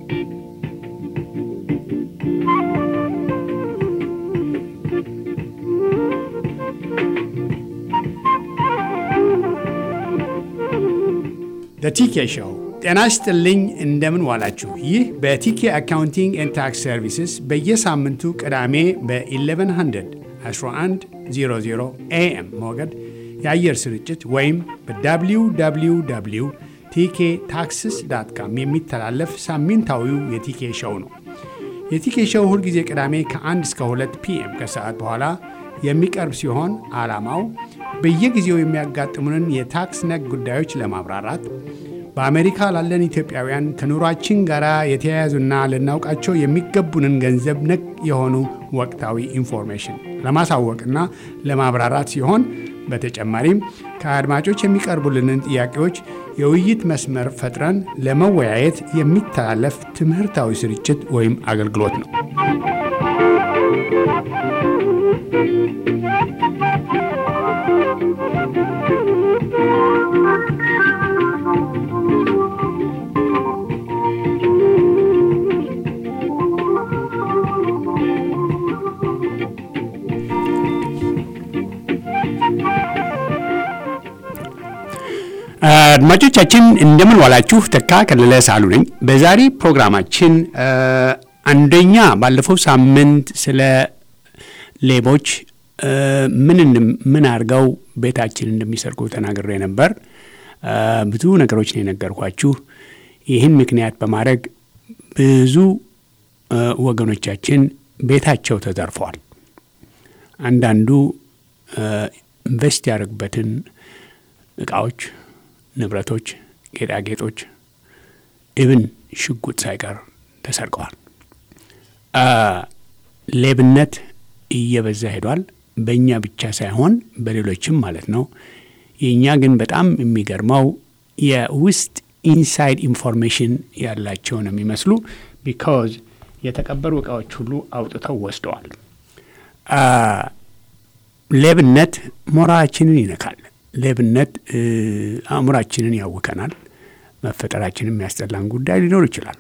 በቲኬ ሾው ጤና ይስጥልኝ። እንደምን ዋላችሁ? ይህ በቲኬ አካውንቲንግ ኤንድ ታክስ ሰርቪስስ በየሳምንቱ ቅዳሜ በ1100 1100 ኤኤም ሞገድ የአየር ስርጭት ወይም በwww ቲኬ ታክስስ ዳት ካም የሚተላለፍ ሳምንታዊው የቲኬ ሾው ነው። የቲኬ ሾው ሁልጊዜ ቅዳሜ ከ1 እስከ 2 ፒኤም ከሰዓት በኋላ የሚቀርብ ሲሆን ዓላማው በየጊዜው የሚያጋጥሙንን የታክስ ነክ ጉዳዮች ለማብራራት በአሜሪካ ላለን ኢትዮጵያውያን ከኑሯችን ጋር የተያያዙና ልናውቃቸው የሚገቡንን ገንዘብ ነክ የሆኑ ወቅታዊ ኢንፎርሜሽን ለማሳወቅና ለማብራራት ሲሆን በተጨማሪም ከአድማጮች የሚቀርቡልንን ጥያቄዎች የውይይት መስመር ፈጥረን ለመወያየት የሚተላለፍ ትምህርታዊ ስርጭት ወይም አገልግሎት ነው። አድማጮቻችን እንደምን ዋላችሁ። ተካ ከለለ ሳሉ ነኝ። በዛሬ ፕሮግራማችን አንደኛ ባለፈው ሳምንት ስለ ሌቦች ምን ምን አድርገው ቤታችን እንደሚሰርቁ ተናግሬ ነበር። ብዙ ነገሮች ነው የነገርኳችሁ። ይህን ምክንያት በማድረግ ብዙ ወገኖቻችን ቤታቸው ተዘርፈዋል። አንዳንዱ ኢንቨስት ያደርግበትን እቃዎች ንብረቶች፣ ጌጣጌጦች፣ ኢብን ሽጉጥ ሳይቀር ተሰርቀዋል። ሌብነት እየበዛ ሄዷል። በእኛ ብቻ ሳይሆን በሌሎችም ማለት ነው። የእኛ ግን በጣም የሚገርመው የውስጥ ኢንሳይድ ኢንፎርሜሽን ያላቸው ነው የሚመስሉ ቢካዝ የተቀበሩ እቃዎች ሁሉ አውጥተው ወስደዋል። ሌብነት ሞራላችንን ይነካል። ሌብነት አእምሯችንን ያውከናል። መፈጠራችንን የሚያስጠላን ጉዳይ ሊኖር ይችላል።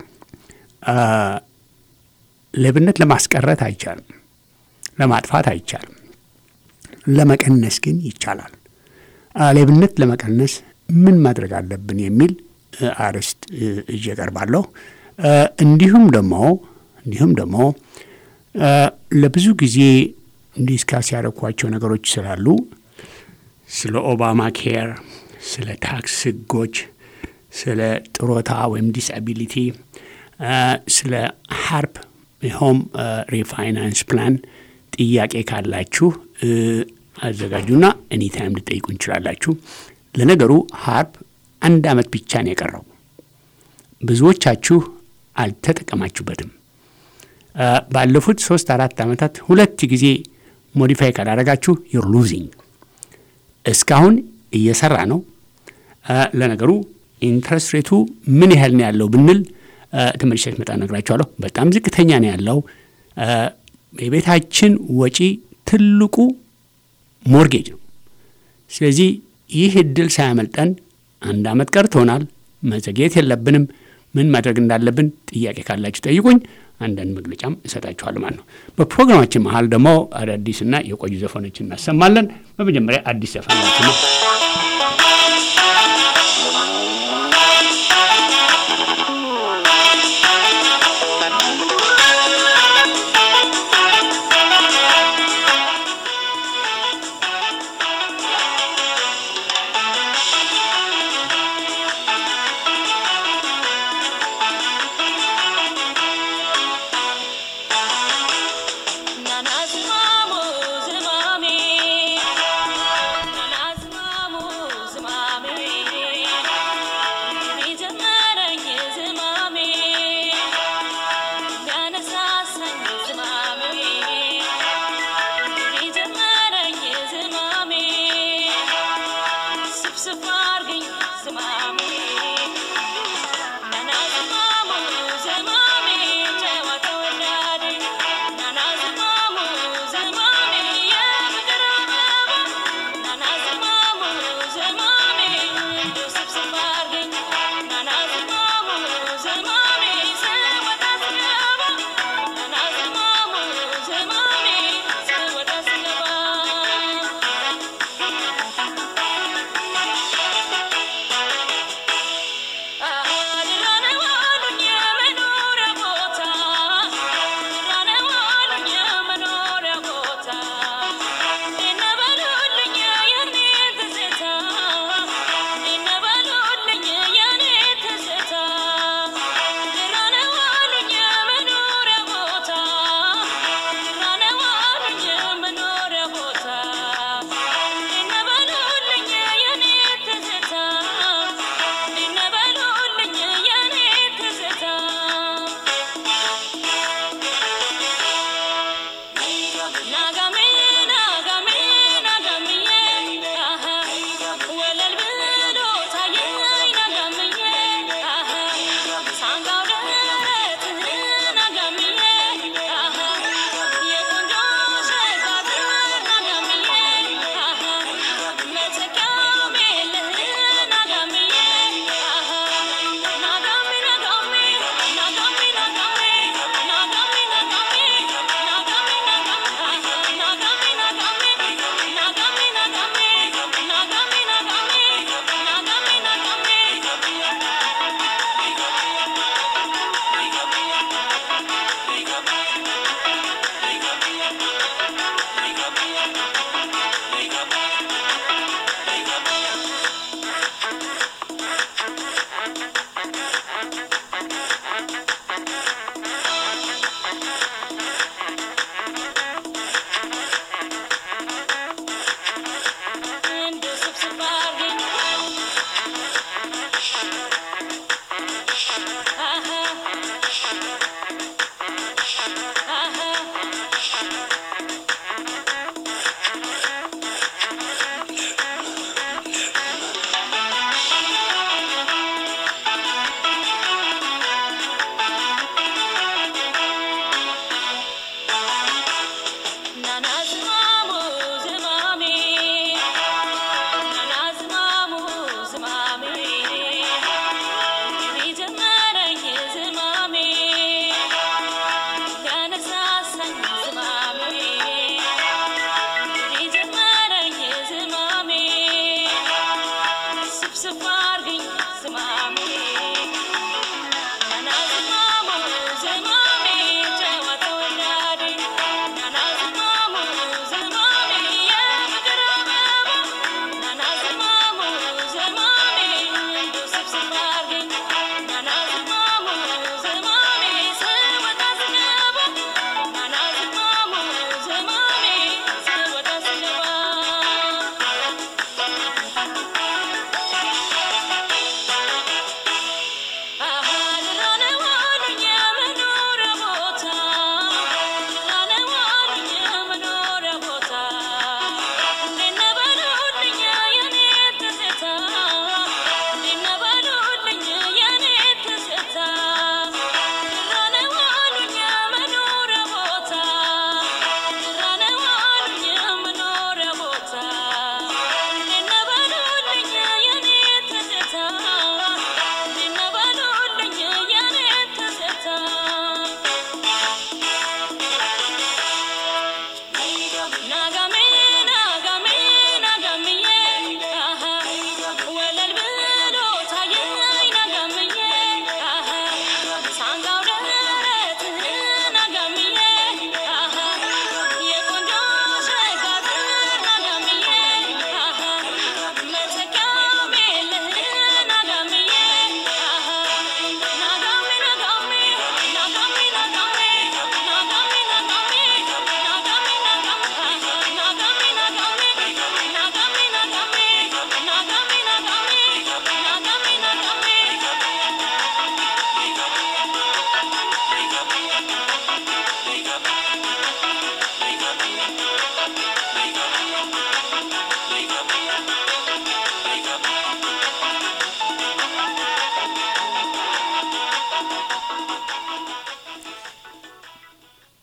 ሌብነት ለማስቀረት አይቻልም፣ ለማጥፋት አይቻልም። ለመቀነስ ግን ይቻላል። ሌብነት ለመቀነስ ምን ማድረግ አለብን የሚል አርዕስት ይዤ እቀርባለሁ። እንዲሁም ደግሞ እንዲሁም ደግሞ ለብዙ ጊዜ ዲስካስ ያደረኳቸው ነገሮች ስላሉ ስለ ኦባማ ኬር፣ ስለ ታክስ ህጎች፣ ስለ ጥሮታ ወይም ዲስአቢሊቲ፣ ስለ ሀርፕ ሆም ሪፋይናንስ ፕላን ጥያቄ ካላችሁ አዘጋጁና ኤኒታይም ልጠይቁ እንችላላችሁ። ለነገሩ ሀርፕ አንድ አመት ብቻ ነው የቀረው። ብዙዎቻችሁ አልተጠቀማችሁበትም። ባለፉት ሶስት አራት ዓመታት ሁለት ጊዜ ሞዲፋይ ካላረጋችሁ ዩር ሉዚንግ እስካሁን እየሰራ ነው። ለነገሩ ኢንትረስት ሬቱ ምን ያህል ነው ያለው ብንል ተመልሼ ስመጣ እነግራችኋለሁ። በጣም ዝቅተኛ ነው ያለው። የቤታችን ወጪ ትልቁ ሞርጌጅ ነው። ስለዚህ ይህ እድል ሳያመልጠን አንድ አመት ቀርቶናል። መዘግየት የለብንም። ምን ማድረግ እንዳለብን ጥያቄ ካላችሁ ጠይቁኝ። አንዳንድ መግለጫም እሰጣችኋል ማለት ነው። በፕሮግራማችን መሀል ደግሞ አዳዲስና የቆዩ ዘፈኖች እናሰማለን። በመጀመሪያ አዲስ ዘፈናችን ነው። Nanas mamo, zmami. Nanas mamo.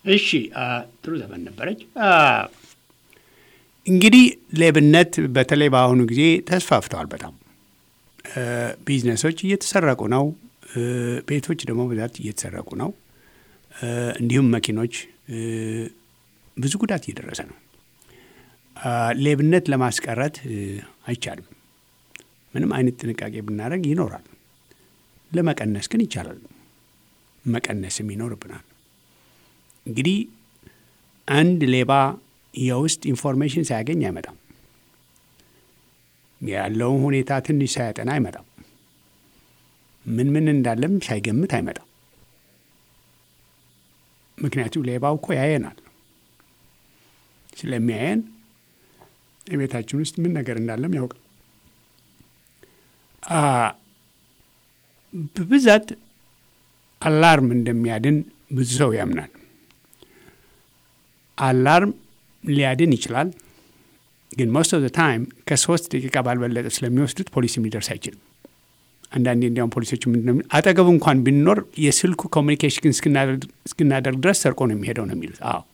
እሺ ጥሩ ዘመን ነበረች። እንግዲህ ሌብነት በተለይ በአሁኑ ጊዜ ተስፋፍተዋል። በጣም ቢዝነሶች እየተሰረቁ ነው። ቤቶች ደግሞ ብዛት እየተሰረቁ ነው። እንዲሁም መኪኖች ብዙ ጉዳት እየደረሰ ነው። ሌብነት ለማስቀረት አይቻልም። ምንም አይነት ጥንቃቄ ብናደርግ ይኖራል። ለመቀነስ ግን ይቻላል። መቀነስም ይኖርብናል። እንግዲህ አንድ ሌባ የውስጥ ኢንፎርሜሽን ሳያገኝ አይመጣም። ያለውን ሁኔታ ትንሽ ሳያጠና አይመጣም። ምን ምን እንዳለም ሳይገምት አይመጣም። ምክንያቱም ሌባው እኮ ያየናል። ስለሚያየን የቤታችን ውስጥ ምን ነገር እንዳለም ያውቃል። በብዛት አላርም እንደሚያድን ብዙ ሰው ያምናል። አላርም ሊያድን ይችላል፣ ግን ሞስት ኦፍ ዘ ታይም ከሶስት ደቂቃ ባልበለጠ ስለሚወስዱት ፖሊስም ሊደርስ አይችልም። አንዳንዴ እንዲያውም ፖሊሶች ምንድነው አጠገቡ እንኳን ቢኖር የስልኩ ኮሚኒኬሽን እስክናደርግ ድረስ ሰርቆ ነው የሚሄደው ነው የሚሉት። አዎ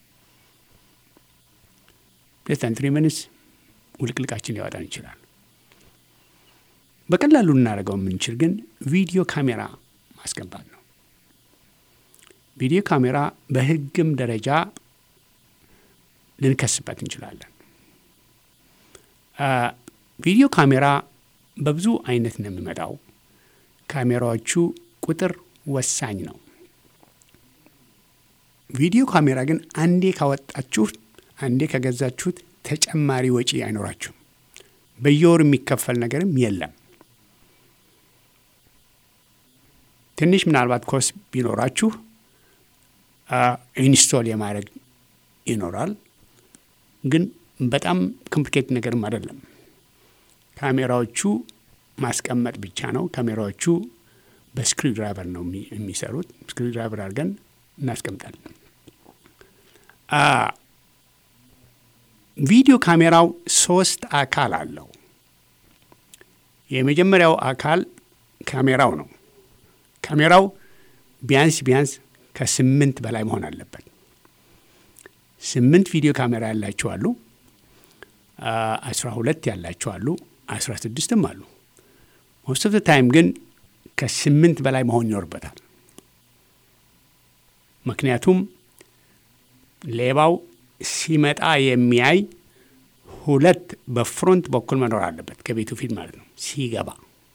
ሌስታን ትሪ ሚኒትስ ውልቅልቃችን ሊያወጣን ይችላል። በቀላሉ ልናደርገው የምንችል ግን ቪዲዮ ካሜራ ማስገባት ነው። ቪዲዮ ካሜራ በሕግም ደረጃ ልንከስበት እንችላለን። ቪዲዮ ካሜራ በብዙ አይነት ነው የሚመጣው። ካሜራዎቹ ቁጥር ወሳኝ ነው። ቪዲዮ ካሜራ ግን አንዴ ካወጣችሁት፣ አንዴ ከገዛችሁት ተጨማሪ ወጪ አይኖራችሁም። በየወር የሚከፈል ነገርም የለም። ትንሽ ምናልባት ኮስ ቢኖራችሁ ኢንስቶል የማድረግ ይኖራል። ግን በጣም ኮምፕሊኬት ነገርም አይደለም። ካሜራዎቹ ማስቀመጥ ብቻ ነው። ካሜራዎቹ በስክሪው ድራይቨር ነው የሚሰሩት። ስክሪው ድራይቨር አድርገን እናስቀምጣለን። ቪዲዮ ካሜራው ሶስት አካል አለው። የመጀመሪያው አካል ካሜራው ነው። ካሜራው ቢያንስ ቢያንስ ከስምንት በላይ መሆን አለበት። ስምንት ቪዲዮ ካሜራ ያላቸው አሉ። አስራ ሁለት ያላቸው አሉ። አስራ ስድስትም አሉ። ሞስት ኦፍ ታይም ግን ከስምንት በላይ መሆን ይኖርበታል። ምክንያቱም ሌባው ሲመጣ የሚያይ ሁለት በፍሮንት በኩል መኖር አለበት፣ ከቤቱ ፊት ማለት ነው ሲገባ።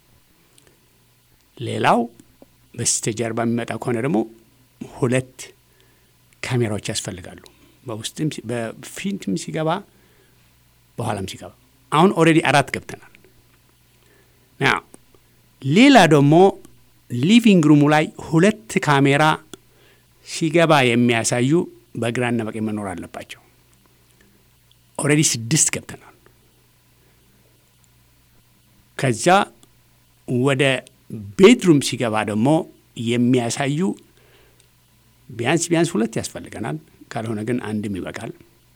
ሌላው በስተጀርባ የሚመጣ ከሆነ ደግሞ ሁለት ካሜራዎች ያስፈልጋሉ። በውስጥም በፊትም ሲገባ በኋላም ሲገባ። አሁን ኦልሬዲ አራት ገብተናል። ና ሌላ ደግሞ ሊቪንግ ሩሙ ላይ ሁለት ካሜራ ሲገባ የሚያሳዩ በግራና በቀኝ መኖር አለባቸው። ኦልሬዲ ስድስት ገብተናል። ከዛ ወደ ቤድሩም ሲገባ ደግሞ የሚያሳዩ ቢያንስ ቢያንስ ሁለት ያስፈልገናል። ካልሆነ ግን አንድም ይበቃል።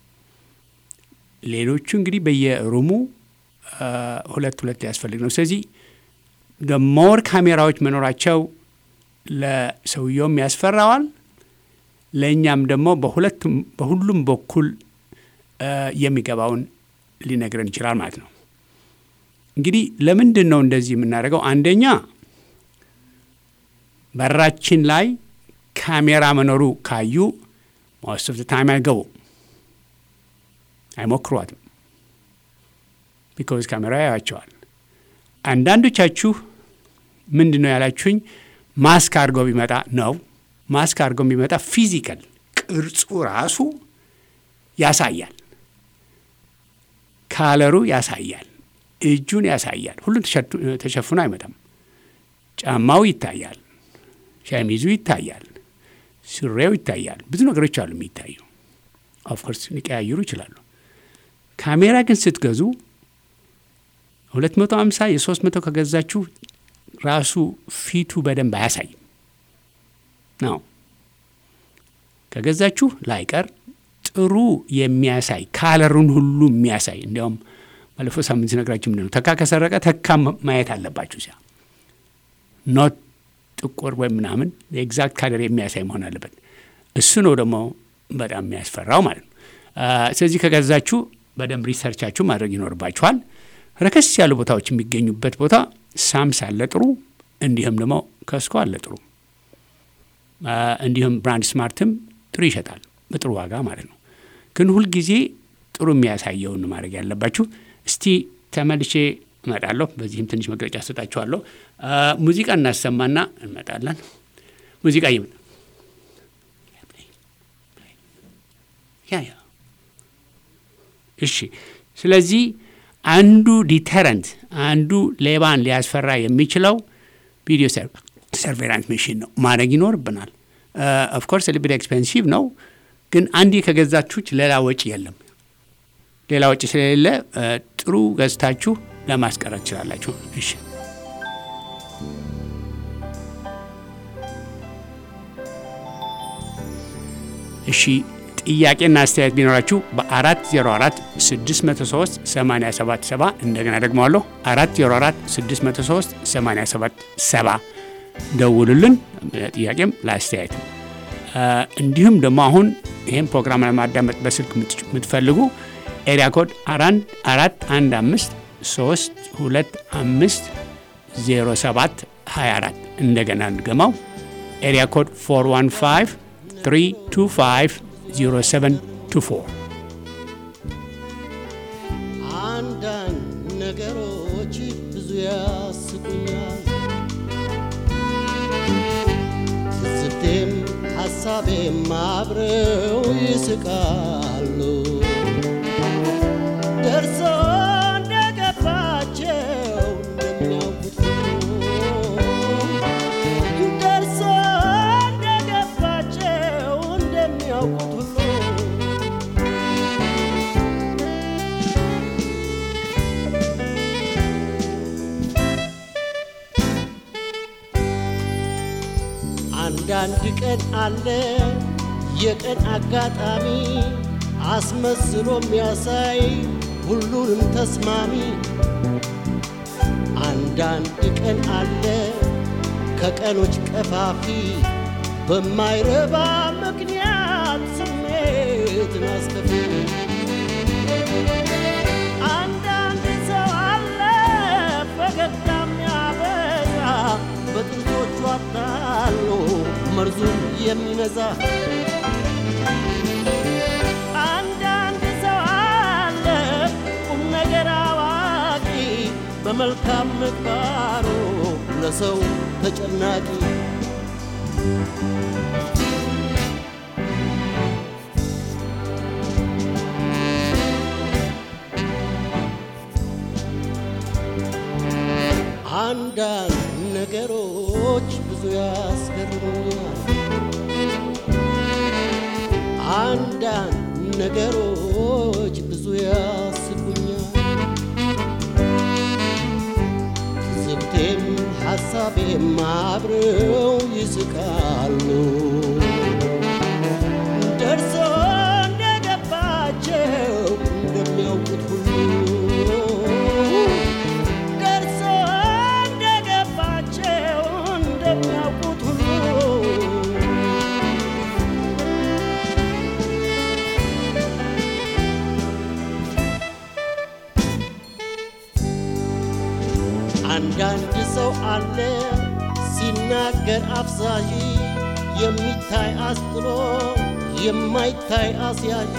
ሌሎቹ እንግዲህ በየሩሙ ሁለት ሁለት ያስፈልግ ነው። ስለዚህ ሞር ካሜራዎች መኖራቸው ለሰውየውም ያስፈራዋል፣ ለእኛም ደግሞ በሁሉም በኩል የሚገባውን ሊነግረን ይችላል ማለት ነው። እንግዲህ ለምንድን ነው እንደዚህ የምናደርገው? አንደኛ በራችን ላይ ካሜራ መኖሩ ካዩ ሞስት ኦፍ ታይም አይገቡ አይሞክሯትም። ቢኮዝ ካሜራ ያያቸዋል። አንዳንዶቻችሁ ምንድን ነው ያላችሁኝ? ማስክ አድርጎ ቢመጣ ነው። ማስክ አድርጎ ቢመጣ ፊዚካል ቅርጹ ራሱ ያሳያል፣ ካለሩ ያሳያል፣ እጁን ያሳያል። ሁሉም ተሸፍኖ አይመጣም። ጫማው ይታያል፣ ሸሚዙ ይታያል፣ ሱሬው ይታያል። ብዙ ነገሮች አሉ የሚታዩ። ኦፍኮርስ ሊቀያይሩ ይችላሉ። ካሜራ ግን ስትገዙ ሁለት መቶ ሃምሳ የሶስት መቶ ከገዛችሁ ራሱ ፊቱ በደንብ አያሳይም ነው። ከገዛችሁ ላይቀር ጥሩ የሚያሳይ ካለሩን ሁሉ የሚያሳይ እንዲያውም ባለፈው ሳምንት ሲነግራችሁ ምንድን ነው ተካ ከሰረቀ ተካ ማየት አለባችሁ። ሲያ ኖት ጥቁር ወይም ምናምን የኤግዛክት ካለር የሚያሳይ መሆን አለበት። እሱ ነው ደግሞ በጣም የሚያስፈራው ማለት ነው። ስለዚህ ከገዛችሁ በደንብ ሪሰርቻችሁ ማድረግ ይኖርባችኋል። ረከስ ያሉ ቦታዎች የሚገኙበት ቦታ ሳምስ አለ ጥሩ፣ እንዲሁም ደግሞ ከስኮ አለ ጥሩ፣ እንዲሁም ብራንድ ስማርትም ጥሩ ይሸጣል በጥሩ ዋጋ ማለት ነው። ግን ሁልጊዜ ጥሩ የሚያሳየውን ማድረግ ያለባችሁ። እስቲ ተመልሼ እመጣለሁ። በዚህም ትንሽ መግለጫ ሰጣችኋለሁ። ሙዚቃ እናሰማና እንመጣለን። ሙዚቃ ይምጣ ያ ያ እሺ። ስለዚህ አንዱ ዲተረንት አንዱ ሌባን ሊያስፈራ የሚችለው ቪዲዮ ሰርቬላንስ መሽን ነው ማድረግ ይኖርብናል። ኦፍኮርስ ሊቢድ ኤክስፔንሲቭ ነው፣ ግን አንዴ ከገዛችሁች ሌላ ወጪ የለም። ሌላ ወጪ ስለሌለ ጥሩ ገዝታችሁ ለማስቀረት ትችላላችሁ። እሺ እሺ ጥያቄና አስተያየት ቢኖራችሁ በ404 603 877 እንደገና ደግመዋለሁ 404 603 877 ደውሉልን። ለጥያቄም ለአስተያየትም እንዲሁም ደግሞ አሁን ይህን ፕሮግራም ለማዳመጥ በስልክ የምትፈልጉ ኤሪያ ኮድ አራት አንድ አምስት ሶስት ሁለት አምስት ዜሮ ሰባት 24 እንደገና እንድገማው ኤሪያ ኮድ 415 325 0724 አንዳንድ ነገሮች ብዙ ያስቁኛል፣ ትዝብቴም ሐሳቤም አብረው ይስቃሉ። ደርሶ እንደገባቸው እንደሚያውቁት ሁሉ ደርሶ እንደገባቸው እንደሚያውቁት ሁሉ አንዳንድ ቀን አለ የቀን አጋጣሚ አስመስሎ የሚያሳይ ሁሉንም ተስማሚ። አንዳንድ ቀን አለ ከቀኖች ቀፋፊ በማይረባ ምክንያት ስሜትን አስከፊ። አንዳንድ ሰው አለ ፈገግታ የሚያበዛ በጥንቶቹ አታሎ መርዙን የሚነዛ አንዳንድ ሰው አለ ቁም ነገር አዋቂ በመልካም ምግባሩ ለሰው ተጨናቂ አንዳንድ ነገሮች ብዙ ያስገርሙኛል። አንዳንድ ነገሮች ብዙ ያስቁኛል። ትዝብቴም ሐሳቤም አብረው ይስቃሉ። ደርሶ እንደገባቸው እንደሚያውቁት ሁሉ ደርሶ እንደገባቸው እንደሚያውቁት ሁሉ አንዳንድ ሰው አለ ሲናገር አፍዛዥ የሚታይ አስጥሎ የማይታይ አስያዥ።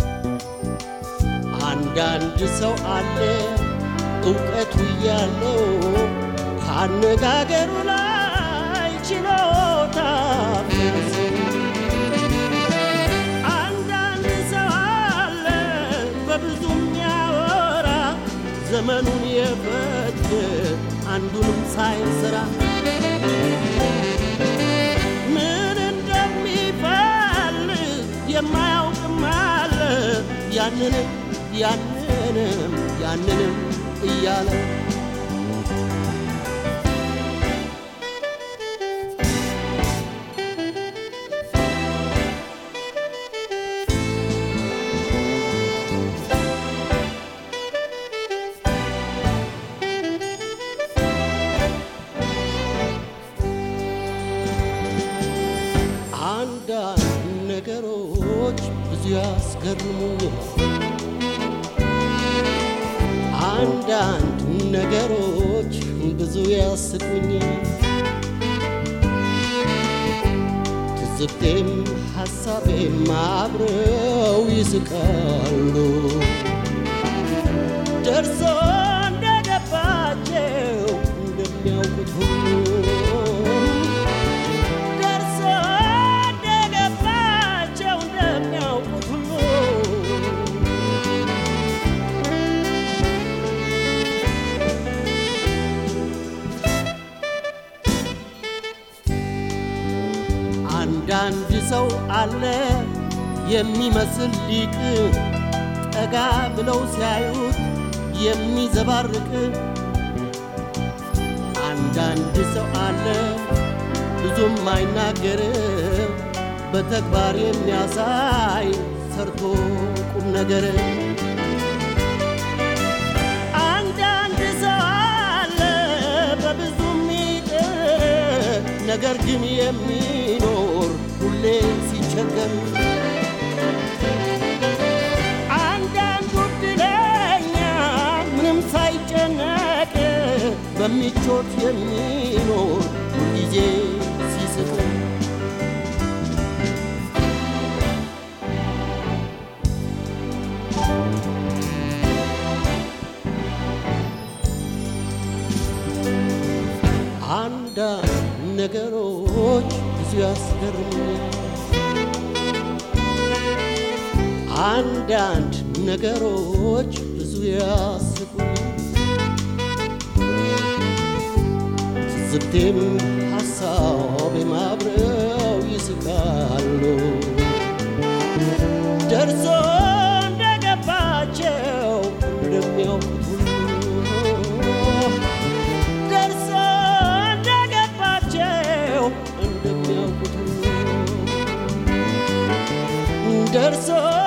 አንዳንድ ሰው አለ እውቀቱ ያለው ከአነጋገሩ ላይ ችሎታ ቢያንስ። አንዳንድ ሰው አለ በብዙ የሚያወራ ዘመኑን የፈት አንዱንም ሳይሰራ ምን እንደሚፈልግ የማያውቅም አለ ያንንም ያንንም ያንንም እያለ አንዳንድ ነገሮች ብዙ ያስገርሙኛል። አንዳንድ ነገሮች ብዙ ያስቁኛል። ትዝብቴም ሐሳቤም አብረው ይስቃሉ። ደርሶ እንደገባቸው እንደሚያውቁት ሁሉ ደርሶ እንደገባቸው እንደሚያውቁት ሁሉ አንዳንድ ሰው አለ የሚመስል ሊቅ ጠጋ ብለው ሲያዩት የሚዘባርቅ አንዳንድ ሰው አለ ብዙም አይናገር በተግባር የሚያሳይ ሰርቶ ቁም ነገር አንዳንድ ሰው አለ በብዙ ሚጥር ነገር ግን የሚኖር ሁሌ ሲቸገር አንዳንዱ ዕድለኛ ምንም ሳይጨነቅ በምቾት የሚኖር ሁልጊዜ ሲስቅ አንዳንድ ነገሮች ብዙ ያስገርሙኛል። አንዳንድ ነገሮች ብዙ ያስቁኛል። ትዝብቴም ሐሳቤም አብረው ይስቃሉ። ደርሶ እንደገባቸው እንደሚያውቁት ሁሉ ደርሶ እንደገባቸው እንደሚያውቁት ሁሉ ደርሶ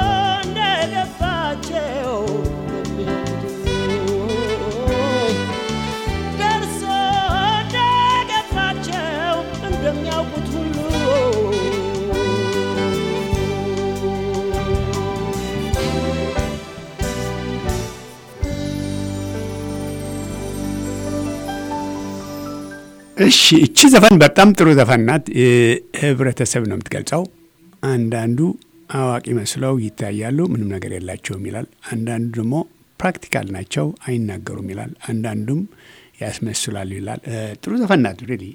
እንደገባቸው እንደሚያውቁት ሁሉ ደርሶ እንደገባቸው እንደሚያውቁት ሁሉ እሺ እቺ ዘፈን በጣም ጥሩ ዘፈን ናት። እ፣ ህብረተሰብ ነው የምትገልጸው። አንዳንዱ አዋቂ መስለው ይታያሉ፣ ምንም ነገር የላቸውም ይላል። አንዳንዱ ደግሞ ፕራክቲካል ናቸው፣ አይናገሩም ይላል። አንዳንዱም ያስመስላሉ ይላል። እ፣ ጥሩ ዘፈን ናት። ሪሊ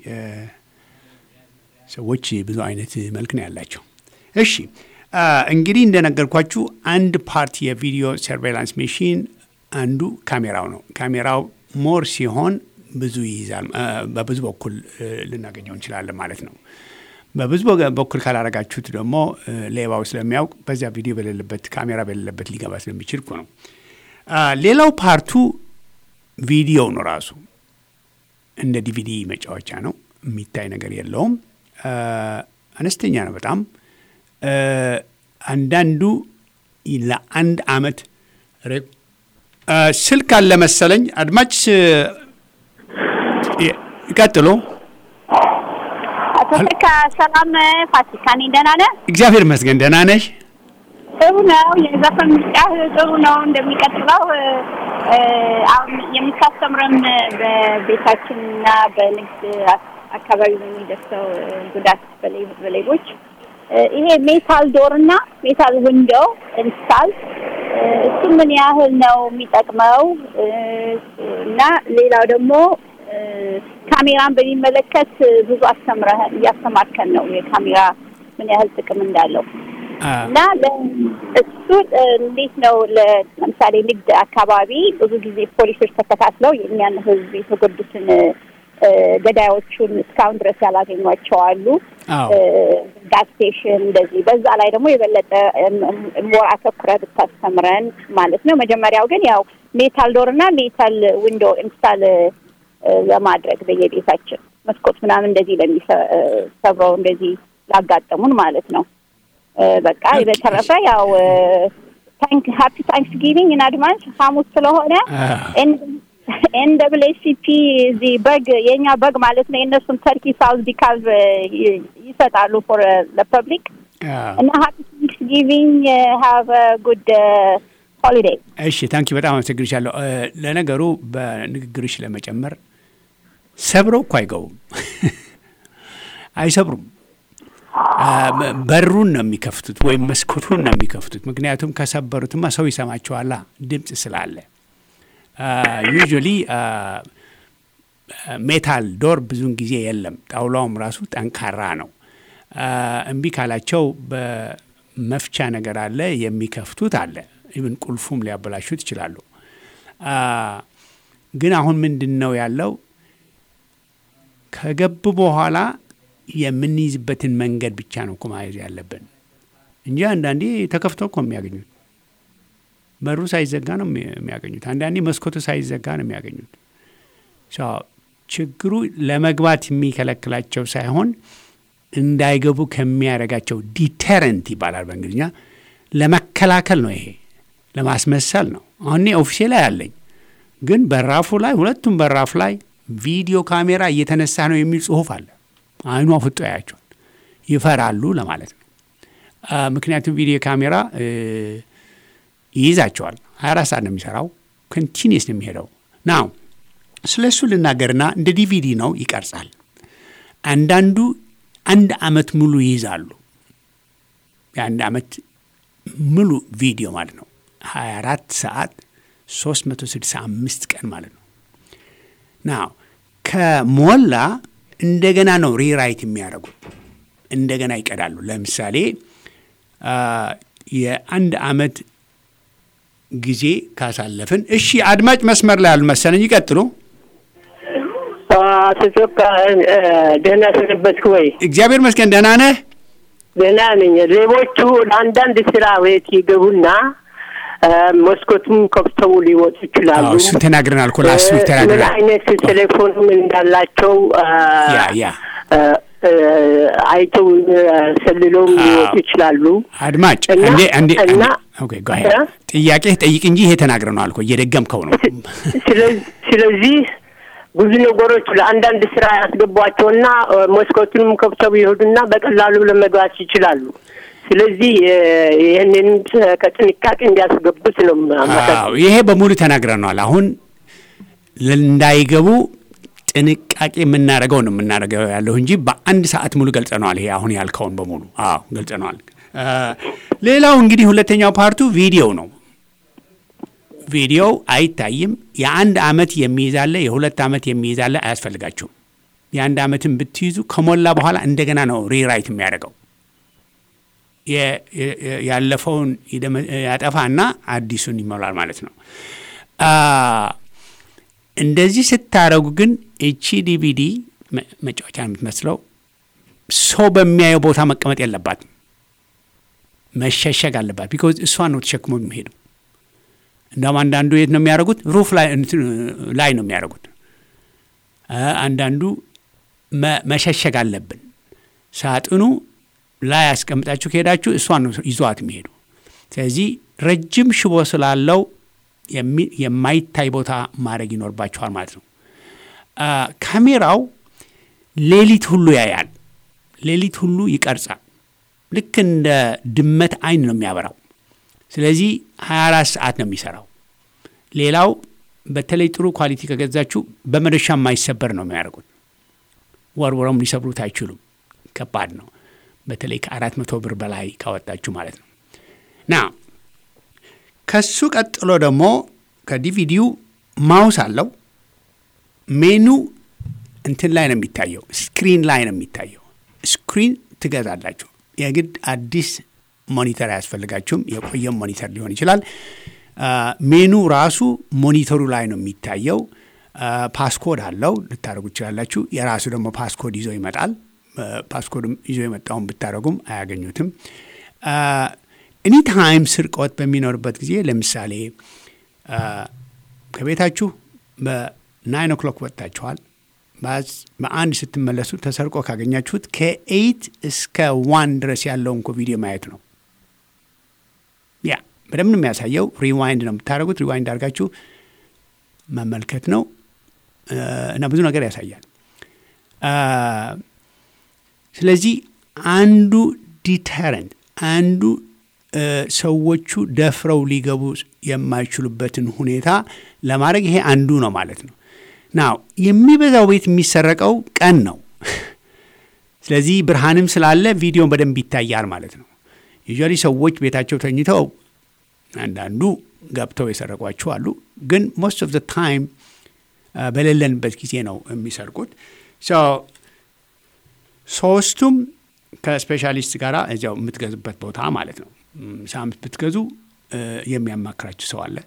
ሰዎች ብዙ አይነት መልክ ነው ያላቸው። እሺ አ፣ እንግዲህ እንደነገርኳችሁ አንድ ፓርት የቪዲዮ ሰርቬላንስ ሜሽን አንዱ ካሜራው ነው። ካሜራው ሞር ሲሆን ብዙ ይይዛል። አ፣ በብዙ በኩል እ፣ ልናገኘው እንችላለን ማለት ነው። በብዙ በገ- በኩል ካላረጋችሁት ደግሞ እ፣ ሌባው ስለሚያውቅ በዚያ ቪዲዮ በሌለበት ካሜራ በሌለበት ሊገባ ስለሚችል እኮ ነው። አ፣ ሌላው ፓርቱ ቪዲዮ ነው ራሱ እንደ ዲቪዲ መጫወቻ ነው። የሚታይ ነገር የለውም። አ፣ አነስተኛ ነው በጣም አ፣ አንዳንዱ ለአንድ አመት ሬ- አ፣ ስልክ አለ መሰለኝ። አድማጭ እ፣ ይቀጥሉ። አቶ ተካ ሰላም ፋሲካ ነኝ። ደህና ነህ? እግዚአብሔር ይመስገን ደህና ነሽ? ጥሩ ነው። የዘፈን ምርጫህ ጥሩ ነው። እንደሚቀጥለው እ፣ አሁን የምታስተምረን በቤታችንና በንግድ አ- አካባቢ በሚደርሰው እ፣ ጉዳት በሌ- በሌቦች እ፣ ይሄ ሜታል ዶር እና ሜታል ዊንዶው ኢንስታል እ፣ እሱ ምን ያህል ነው የሚጠቅመው? እ፣ እና ሌላው ደግሞ እ፣ ካሜራን በሚመለከት ብዙ አስተምረህ እያስተማርከን ነው የካሜራ ምን ያህል ጥቅም እንዳለው አ፣ እና ለ- እሱ እ፣ እንዴት ነው ለ- ለምሳሌ ንግድ አካባቢ ብዙ ጊዜ ፖሊሶች ተከታትለው የእኛን ሕዝብ የተጎዱትን እ፣ ገዳዮቹን እስካሁን ድረስ ያላገኟቸው አሉ። አዎ ጋዝ ስቴሽን እንደዚህ። በዛ ላይ ደግሞ የበለጠ ሞር አተኩረህ ብታስተምረን ማለት ነው። መጀመሪያው ግን ያው ሜታል ዶር እና ሜታል ዊንዶ ኢንስታል እ፣ ለማድረግ በየቤታችን መስኮት ምናምን እንደዚህ ለሚሰብረው እንደዚህ ላጋጠሙን ማለት ነው። እ፣ በቃ ኦኬ። በተረፈ ያው ታንክ ሃፒ ታንክስ ጊቪንግ ኢን አድቫንስ ሐሙስ ስለሆነ አ፣ ኤን ደብል ኤስ ሲ ፒ እዚህ በግ የእኛ በግ ማለት ነው። የእነሱን ተርኪ ሳውዝ ዲካልቭ ይሰጣሉ ፎር ለፐብሊክ እና ሀፒ ቴንክስጊቪንግ ሃቭ ጉድ ሆሊዴይ። እሺ ታንኪ በጣም አመሰግንሻለሁ። እ፣ ለነገሩ በንግግርሽ ለመጨመር ሰብረው እኮ አይገቡም፣ አይሰብሩም። አ፣ በ- በሩን ነው የሚከፍቱት ወይም መስኮቱን ነው የሚከፍቱት። ምክንያቱም ከሰበሩትማ ሰው ይሰማቸዋላ ድምፅ ስላለ። ዩዥዋሊ ሜታል ዶር ብዙውን ጊዜ የለም። ጣውላውም ራሱ ጠንካራ ነው። አ፣ እምቢ ካላቸው በመፍቻ ነገር አለ የሚከፍቱት አለ። ኢቭን ቁልፉም ሊያበላሹት ይችላሉ። አ፣ ግን አሁን ምንድን ነው ያለው ከገቡ በኋላ የምንይዝበትን መንገድ ብቻ ነው እኮ ማየት ያለብን እንጂ አንዳንዴ ተከፍቶ እኮ የሚያገኙት በሩ ሳይዘጋ ነው የሚ- የሚያገኙት። አንዳንዴ መስኮቱ ሳይዘጋ ነው የሚያገኙት። ሶ ችግሩ ለመግባት የሚከለክላቸው ሳይሆን እንዳይገቡ ከሚያደርጋቸው ዲተረንት ይባላል በእንግሊዝኛ ለመከላከል ነው። ይሄ ለማስመሰል ነው። አሁን እኔ ኦፊሴ ላይ አለኝ፣ ግን በራፉ ላይ ሁለቱም በራፍ ላይ ቪዲዮ ካሜራ እየተነሳ ነው የሚል ጽሁፍ አለ። አይኗ ፍጦ ያያቸዋል። ይፈራሉ ለማለት ነው። አ፣ ምክንያቱም ቪዲዮ ካሜራ እ፣ ይይዛቸዋል። 24 ሰዓት ነው የሚሰራው። ኮንቲኒስ ነው የሚሄደው ናው ስለ እሱ ልናገርና እንደ ዲቪዲ ነው ይቀርጻል። አንዳንዱ አንድ አመት ሙሉ ይይዛሉ። የአንድ አመት ሙሉ ቪዲዮ ማለት ነው። 24 ሰዓት 365 ቀን ማለት ነው። ናው ከሞላ እንደገና ነው ሪራይት የሚያደርጉት እንደገና ይቀዳሉ። ለምሳሌ አ፣ የአንድ አመት ጊዜ ካሳለፍን፣ እሺ አድማጭ መስመር ላይ ያሉ መሰለኝ ይቀጥሉ። አቶ ጮካ እ፣ ደህና ሰነበትክ ወይ? እግዚአብሔር መስገን ደህና ነህ? ደህና ነኝ። ሌቦቹ ለአንዳንድ ስራ ቤት ይገቡና እ፣ መስኮቱም ከፍተው ሊወጡ ይችላሉ። አዎ፣ እሱን ተናግረናል እኮ ላስት ዊክ እ፣ ምን ተናግረናል። አይነት ቴሌፎንም እንዳላቸው እ፣ ያ ያ እ፣ እ፣ አይተው እ፣ ሰልለውም አዎ። ሊወጡ ይችላሉ። አድማጭ እና- እንዴ እንዴ እና ኦኬ ጎ አሄድ እ? ጥያቄ ጠይቅ እንጂ ይሄ ተናግረናል እኮ እየደገምከው ነው። ስለ- ስለዚህ ብዙ ነገሮች ለአንዳንድ ስራ ያስገቧቸውና እ፣ መስኮቱንም ከፍተው ይሄዱና በቀላሉ ለመግባት ይችላሉ። ስለዚህ እ፣ ይህንን እ፣ ከጥንቃቄ እንዲያስገቡት ነው አመሰግናለሁ። አዎ ይሄ በሙሉ ተናግረናል። አሁን እንዳይገቡ ጥንቃቄ የምናደርገው ነው የምናደርገው ያለሁ እንጂ በአንድ ሰዓት ሙሉ ገልጸነዋል። ይሄ አሁን ያልከውን በሙሉ አዎ ገልጸነዋል። አ፣ ሌላው እንግዲህ ሁለተኛው ፓርቱ ቪዲዮ ነው። ቪዲዮው አይታይም። የአንድ አመት የሚይዛለ የሁለት አመት የሚይዛለ አያስፈልጋችሁም። የአንድ አመትን ብትይዙ ከሞላ በኋላ እንደገና ነው ሪራይት የሚያደርገው የ- የ- ያለፈውን ይደመ- ያጠፋና አዲሱን ይሞላል ማለት ነው። አ፣ እንደዚህ ስታረጉ ግን እቺ ዲቪዲ መ- መጫወቻ ነው የምትመስለው። ሰው በሚያየው ቦታ መቀመጥ የለባትም፣ መሸሸግ አለባት። ቢኮዝ እሷን ነው ተሸክሞ የሚሄዱ። እንደውም አንዳንዱ የት ነው የሚያደርጉት? ሩፍ ላይ እንትን ላይ ነው የሚያደርጉት። አ፣ አንዳንዱ መ- መሸሸግ አለብን። ሳጥኑ ላይ ያስቀምጣችሁ ከሄዳችሁ እሷን ነው ይዟት የሚሄዱ። ስለዚህ ረጅም ሽቦ ስላለው የሚ- የማይታይ ቦታ ማድረግ ይኖርባችኋል ማለት ነው። አ፣ ካሜራው ሌሊት ሁሉ ያያል፣ ሌሊት ሁሉ ይቀርጻል። ልክ እንደ ድመት አይን ነው የሚያበራው። ስለዚህ 24 ሰዓት ነው የሚሰራው። ሌላው በተለይ ጥሩ ኳሊቲ ከገዛችሁ በመዶሻ የማይሰበር ነው የሚያደርጉት። ወርውረም ሊሰብሩት አይችሉም። ከባድ ነው። በተለይ ከአራት መቶ ብር በላይ ካወጣችሁ ማለት ነው። ና ከሱ ቀጥሎ ደግሞ ከዲቪዲው ማውስ አለው። ሜኑ እንትን ላይ ነው የሚታየው፣ ስክሪን ላይ ነው የሚታየው። ስክሪን ትገዛላችሁ። የግድ አዲስ ሞኒተር አያስፈልጋችሁም። የቆየም ሞኒተር ሊሆን ይችላል። አ፣ ሜኑ ራሱ ሞኒተሩ ላይ ነው የሚታየው። አ፣ ፓስኮድ አለው ልታደርጉ ትችላላችሁ። የራሱ ደግሞ ፓስኮድ ይዞ ይመጣል። አ፣ ፓስኮድም ይዞ የመጣውን ብታደርጉም አያገኙትም። ኤኒ ታይም ስርቆት በሚኖርበት ጊዜ ለምሳሌ አ፣ ከቤታችሁ በናይን ኦክሎክ ወጥታችኋል። በአዝ- በአንድ ስትመለሱ ተሰርቆ ካገኛችሁት ከኤይት እስከ ዋን ድረስ ያለውን እኮ ቪዲዮ ማየት ነው። ያ በደንብ ነው የሚያሳየው። ሪዋይንድ ነው የምታደርጉት። ሪዋይንድ አድርጋችሁ መመልከት ነው እ፣ እና ብዙ ነገር ያሳያል። አ፣ ስለዚህ አንዱ ዲተረንት አንዱ እ፣ ሰዎቹ ደፍረው ሊገቡ የማይችሉበትን ሁኔታ ለማድረግ ይሄ አንዱ ነው ማለት ነው። ናው የሚበዛው ቤት የሚሰረቀው ቀን ነው። ስለዚህ ብርሃንም ስላለ ቪዲዮን በደንብ ይታያል ማለት ነው። ዩዥዋሊ ሰዎች ቤታቸው ተኝተው አንዳንዱ ገብተው የሰረቋቸው አሉ። ግን ሞስት ኦፍ ዘ ታይም በሌለንበት ጊዜ ነው የሚሰርቁት። ሶ ሶስቱም ከስፔሻሊስት ጋር እዚያው የምትገዙበት ቦታ ማለት ነው። ም፣ ሳምንት ብትገዙ እ፣ የሚያማክራችሁ ሰው አለ።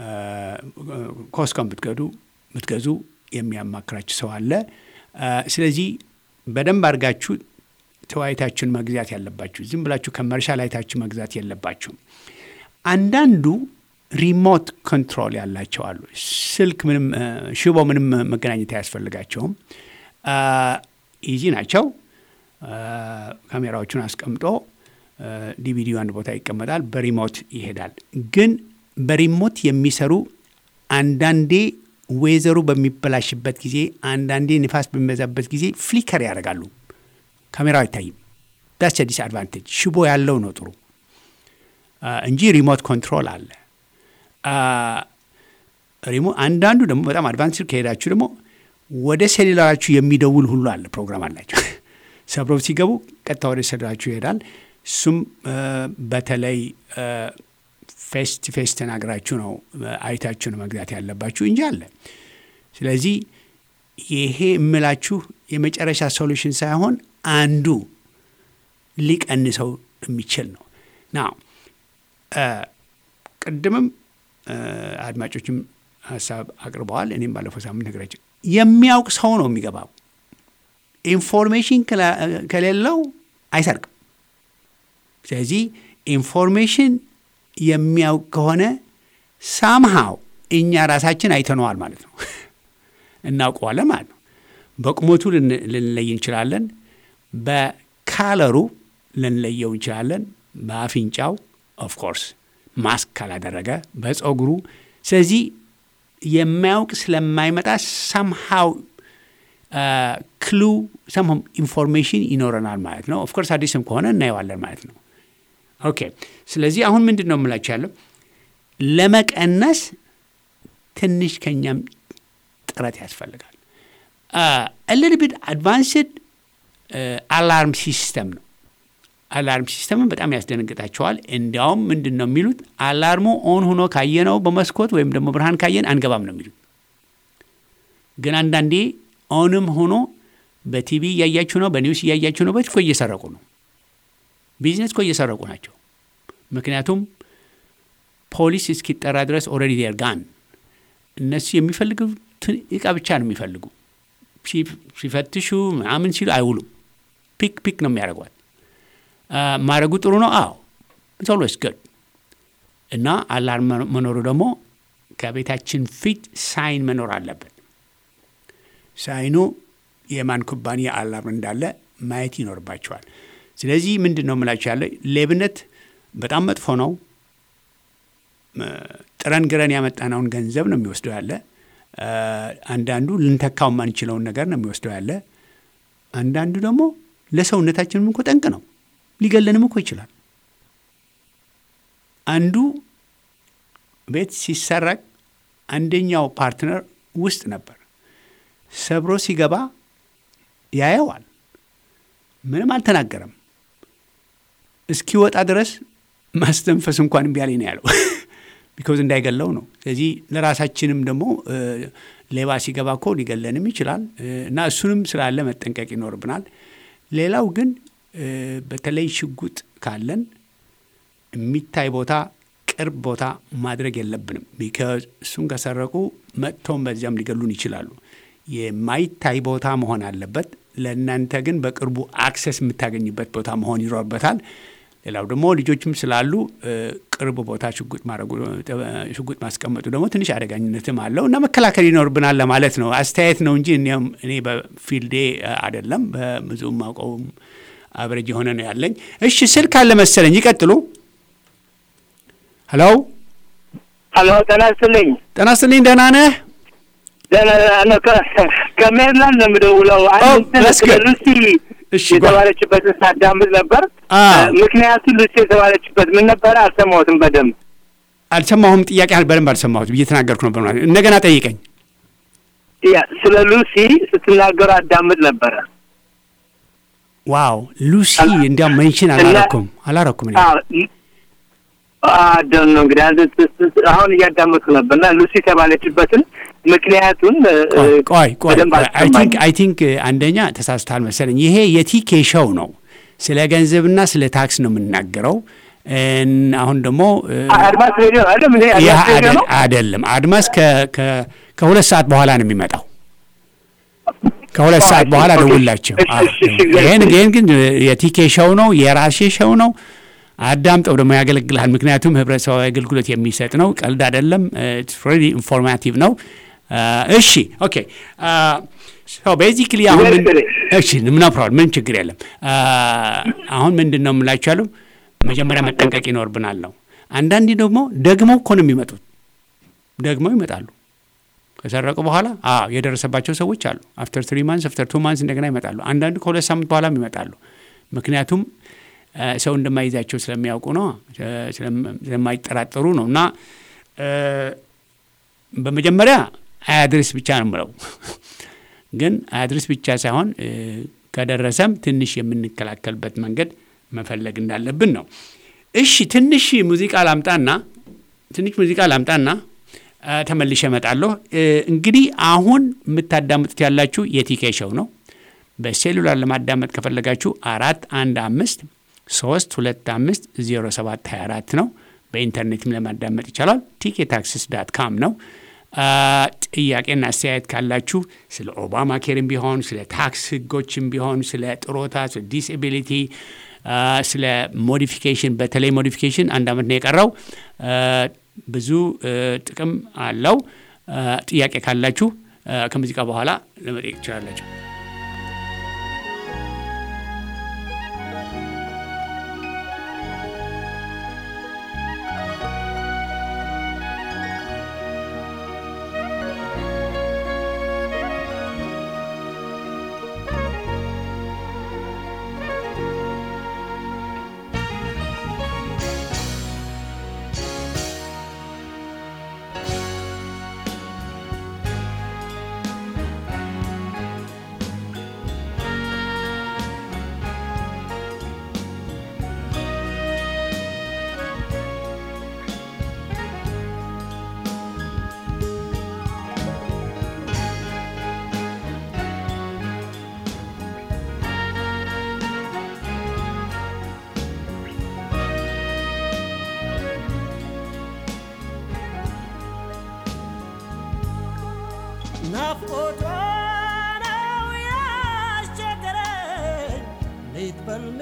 ኮስኮም ብትገዱ ብትገዙ የሚያማክራችሁ ሰው አለ። እ፣ ስለዚህ በደንብ አድርጋችሁ ተወያይታችሁን መግዛት ያለባችሁ። ዝም ብላችሁ ከመርሻል አይታችሁ መግዛት የለባችሁም። አንዳንዱ ሪሞት ኮንትሮል ያላቸው አሉ። ስልክ ምንም እ፣ ሽቦ ምንም መገናኘት አያስፈልጋቸውም። ኢዚ ናቸው። እ፣ ካሜራዎቹን አስቀምጦ ዲቪዲዮ አንድ ቦታ ይቀመጣል፣ በሪሞት ይሄዳል። ግን በሪሞት የሚሰሩ አንዳንዴ ዌዘሩ በሚበላሽበት ጊዜ፣ አንዳንዴ ንፋስ በሚበዛበት ጊዜ ፍሊከር ያደርጋሉ። ካሜራው አይታይም። ዳስ ዲስ አድቫንቴጅ ሽቦ ያለው ነው ጥሩ አ፣ እንጂ ሪሞት ኮንትሮል አለ። አ፣ ሪሞ አንዳንዱ ደግሞ በጣም አድቫንስ ከሄዳችሁ ደግሞ ወደ ሴሉላራችሁ የሚደውል ሁሉ አለ። ፕሮግራም አላቸው። ሰብረው ሲገቡ ቀጥታ ወደ ሴሉላራችሁ ይሄዳል። እሱም አ፣ በተለይ ፌስ ቱ ፌስ ተናግራችሁ ነው አ፣ አይታችሁ ነው መግዛት ያለባችሁ እንጂ አለ። ስለዚህ ይሄ የምላችሁ የመጨረሻ ሶሉሽን ሳይሆን አንዱ ሊቀንሰው የሚችል ነው ና ቅድምም አ፣ አድማጮችም ሀሳብ አቅርበዋል። እኔም ባለፈው ሳምንት ነገራቸው የሚያውቅ ሰው ነው የሚገባው። ኢንፎርሜሽን ከላ- ከሌለው አይሰርቅም። ስለዚህ ኢንፎርሜሽን የሚያውቅ ከሆነ ሳምሃው እኛ ራሳችን አይተነዋል ማለት ነው፣ እናውቀዋለን ማለት ነው። በቁመቱ ልን- ልንለይ እንችላለን። በካለሩ ልንለየው እንችላለን። በአፍንጫው ኦፍኮርስ ማስክ ካላደረገ በፀጉሩ። ስለዚህ የማያውቅ ስለማይመጣ ሰምሃው ክሉ ሰምሃው ኢንፎርሜሽን ይኖረናል ማለት ነው። ኦፍኮርስ አዲስም ከሆነ እናየዋለን ማለት ነው። ኦኬ ስለዚህ አሁን ምንድን ነው የምላችሁ ያለው ለመቀነስ ትንሽ ከኛም ጥረት ያስፈልጋል። ልል ቢት አድቫንስድ አላርም ሲስተም ነው። አላርም ሲስተምን በጣም ያስደነግጣቸዋል። እንዲያውም ምንድን ነው የሚሉት አላርሙ ኦን ሆኖ ካየነው በመስኮት ወይም ደግሞ ብርሃን ካየን አንገባም ነው የሚሉት። ግን አንዳንዴ ኦንም ሆኖ በቲቪ እያያችሁ ነው፣ በኒውስ እያያችሁ ነው፣ በት እኮ እየሰረቁ ነው። ቢዝነስ እኮ እየሰረቁ ናቸው። ምክንያቱም ፖሊስ እስኪጠራ ድረስ ኦልሬዲ ዴር ጋን እነሱ የሚፈልጉትን እቃ ብቻ ነው የሚፈልጉ። ሲ- ሲፈትሹ ምናምን ሲሉ አይውሉም። ፒክ ፒክ ነው የሚያደርጓት። ማድረጉ ጥሩ ነው። አዎ ኦልዌይስ ጉድ እና አላርም መኖሩ ደግሞ ከቤታችን ፊት ሳይን መኖር አለበት። ሳይኑ የማን ኩባንያ አላርም እንዳለ ማየት ይኖርባቸዋል። ስለዚህ ምንድን ነው የምላቸው ያለ ሌብነት በጣም መጥፎ ነው። እ፣ ጥረን ግረን ያመጣነውን ገንዘብ ነው የሚወስደው ያለ። እ፣ አንዳንዱ ልንተካው የማንችለውን ነገር ነው የሚወስደው ያለ። አንዳንዱ ደግሞ ለሰውነታችንም እኮ ጠንቅ ነው፣ ሊገለንም እኮ ይችላል። አንዱ ቤት ሲሰረቅ አንደኛው ፓርትነር ውስጥ ነበር። ሰብሮ ሲገባ ያየዋል። ምንም አልተናገረም። እስኪወጣ ድረስ ማስተንፈስ እንኳን እምቢ አለኝ ነው ያለው። ቢኮዝ እንዳይገለው ነው። ስለዚህ ለራሳችንም ደግሞ እ፣ ሌባ ሲገባ እኮ ሊገለንም ይችላል እ፣ እና እሱንም ስላለ መጠንቀቅ ይኖርብናል። ሌላው ግን እ፣ በተለይ ሽጉጥ ካለን የሚታይ ቦታ ቅርብ ቦታ ማድረግ የለብንም። ቢካዝ እሱን ከሰረቁ መጥተውም በዚያም ሊገሉን ይችላሉ። የማይታይ ቦታ መሆን አለበት። ለእናንተ ግን በቅርቡ አክሰስ የምታገኝበት ቦታ መሆን ይኖርበታል። ሌላው ደግሞ ልጆችም ስላሉ እ፣ ቅርብ ቦታ ሽጉጥ ማድረጉ እ፣ ሽጉጥ ማስቀመጡ ደግሞ ትንሽ አደጋኝነትም አለው እና መከላከል ይኖርብናል ለማለት ነው። አስተያየት ነው እንጂ እኔም እኔ በፊልዴ እ፣ አይደለም በብዙም አውቀውም አብረጅ የሆነ ነው ያለኝ። እሺ ስልክ አለ መሰለኝ፣ ይቀጥሉ። ሄሎ ሀሎ ጤና ይስጥልኝ። ጤና ይስጥልኝ። ደህና ነህ? ደህና ነው። ከ- ከሜሪላንድ ነው የምደውለው። ኦ፣ አንድ that's good. እስቲ እሺ፣ የተባለችበትን ሳዳምጥ ነበር። አዎ። ምክንያቱ ሉሲ የተባለችበት ምን ነበረ? አልሰማሁትም በደንብ። አልሰማሁም። ጥያቄ በደንብ አልሰማሁትም። እየተናገርኩ ነበር ማለት ነው። እንደገና ጠይቀኝ። ያ ስለ ሉሲ ስትናገሩ አዳምጥ ነበረ። ዋው ሉሲ እንዲያውም መንሽን አላረኩም አላረኩም እኔ። አደም ነው እንግዲህ አንተ ስ- ስ- አሁን እያዳመጥኩ ነበር እና ሉሲ የተባለችበትን ምክንያቱን እ፣ ቆይ ቆይ ቆይ በደንብ አይ ቲንክ አልሰማኝም። አይ ቲንክ አንደኛ ተሳስታል መሰለኝ። ይሄ የቲኬ ሾው ነው። ስለ ገንዘብና ስለ ታክስ ነው የምናገረው። እን- አሁን ደግሞ እ፣ አድማስ ሬዲዮ ነው አይደለም? ይሄ ይህ አድማስ ሬዲዮ አደ- ነው። አይደለም። አድማስ ከ- ከ- ከሁለት ሰዓት በኋላ ነው የሚመጣው። ከሁለት ኦ፣ ሰዓት እሺ፣ በኋላ ኦኬ። ደውላቸው። እሺ፣ አዎ። እሺ፣ እሺ፣ ይህን እሺ። ይህን ግን የቲኬ ሾው ነው፣ የራሴ ሾው ነው። አዳምጠው ደግሞ ያገለግልሃል። ምክንያቱም ህብረተሰባዊ አገልግሎት የሚሰጥ ነው። ቀልድ አይደለም። ሬዲ ኢንፎርማቲቭ ነው። አ፣ እሺ ኦኬ ቤዚክሊ አሁን ምን Very እሺ ምና ፕሮብለም ምን ችግር የለም። አ፣ አሁን ምንድን ነው የምላችሁ ያለው መጀመሪያ መጠንቀቅ ይኖርብናል ነው። አንዳንዴ ደግሞ ደግሞ እኮ ነው የሚመጡት ደግሞ ይመጣሉ ከሰረቁ በኋላ አዎ የደረሰባቸው ሰዎች አሉ። አፍተር ትሪ ማንስ አፍተር ቱ ማንስ እንደገና ይመጣሉ። አንዳንዱ ከሁለት ሳምንት በኋላም ይመጣሉ። ምክንያቱም አ፣ ሰው እንደማይዛቸው ስለሚያውቁ ነው፣ ስለም- ስለማይጠራጠሩ ነው። እና አ፣ በመጀመሪያ አያድርስ ብቻ ነው የምለው። ግን አያድርስ ብቻ ሳይሆን እ፣ ከደረሰም ትንሽ የምንከላከልበት መንገድ መፈለግ እንዳለብን ነው። እሺ ትንሽ ሙዚቃ ላምጣና ትንሽ ሙዚቃ ላምጣና አ፣ ተመልሼ እመጣለሁ። እ፣ እንግዲህ አሁን የምታዳምጡት ያላችሁ የቲኬ ሾው ነው። በሴሉላር ለማዳመጥ ከፈለጋችሁ አራት አንድ አምስት ሶስት ሁለት አምስት ዜሮ ሰባት ሀያ አራት ነው። በኢንተርኔትም ለማዳመጥ ይቻላል። ቲኬ ታክሲስ ዳት ካም ነው። አ፣ ጥያቄና አስተያየት ካላችሁ ስለ ኦባማ ኬርም ቢሆን ስለ ታክስ ህጎችም ቢሆን ስለ ጥሮታ፣ ስለ ዲስኤቢሊቲ፣ አ፣ ስለ ሞዲፊኬሽን በተለይ ሞዲፊኬሽን አንድ ዓመት ነው የቀረው አ፣ ብዙ እ፣ ጥቅም አለው። አ፣ ጥያቄ ካላችሁ አ፣ ከሙዚቃ በኋላ ለመጠየቅ ትችላላችሁ። ናፍቆቷ ነው ያስቸገረኝ ሌት በልሜ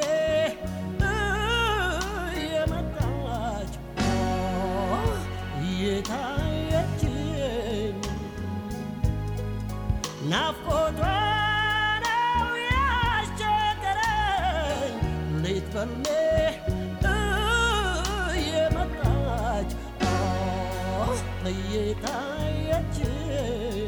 እየመጣች እየታየችኝ ናፍቆቷ ነው ያስቸገረኝ ሌት በልሜ እየመጣች እየታየችኝ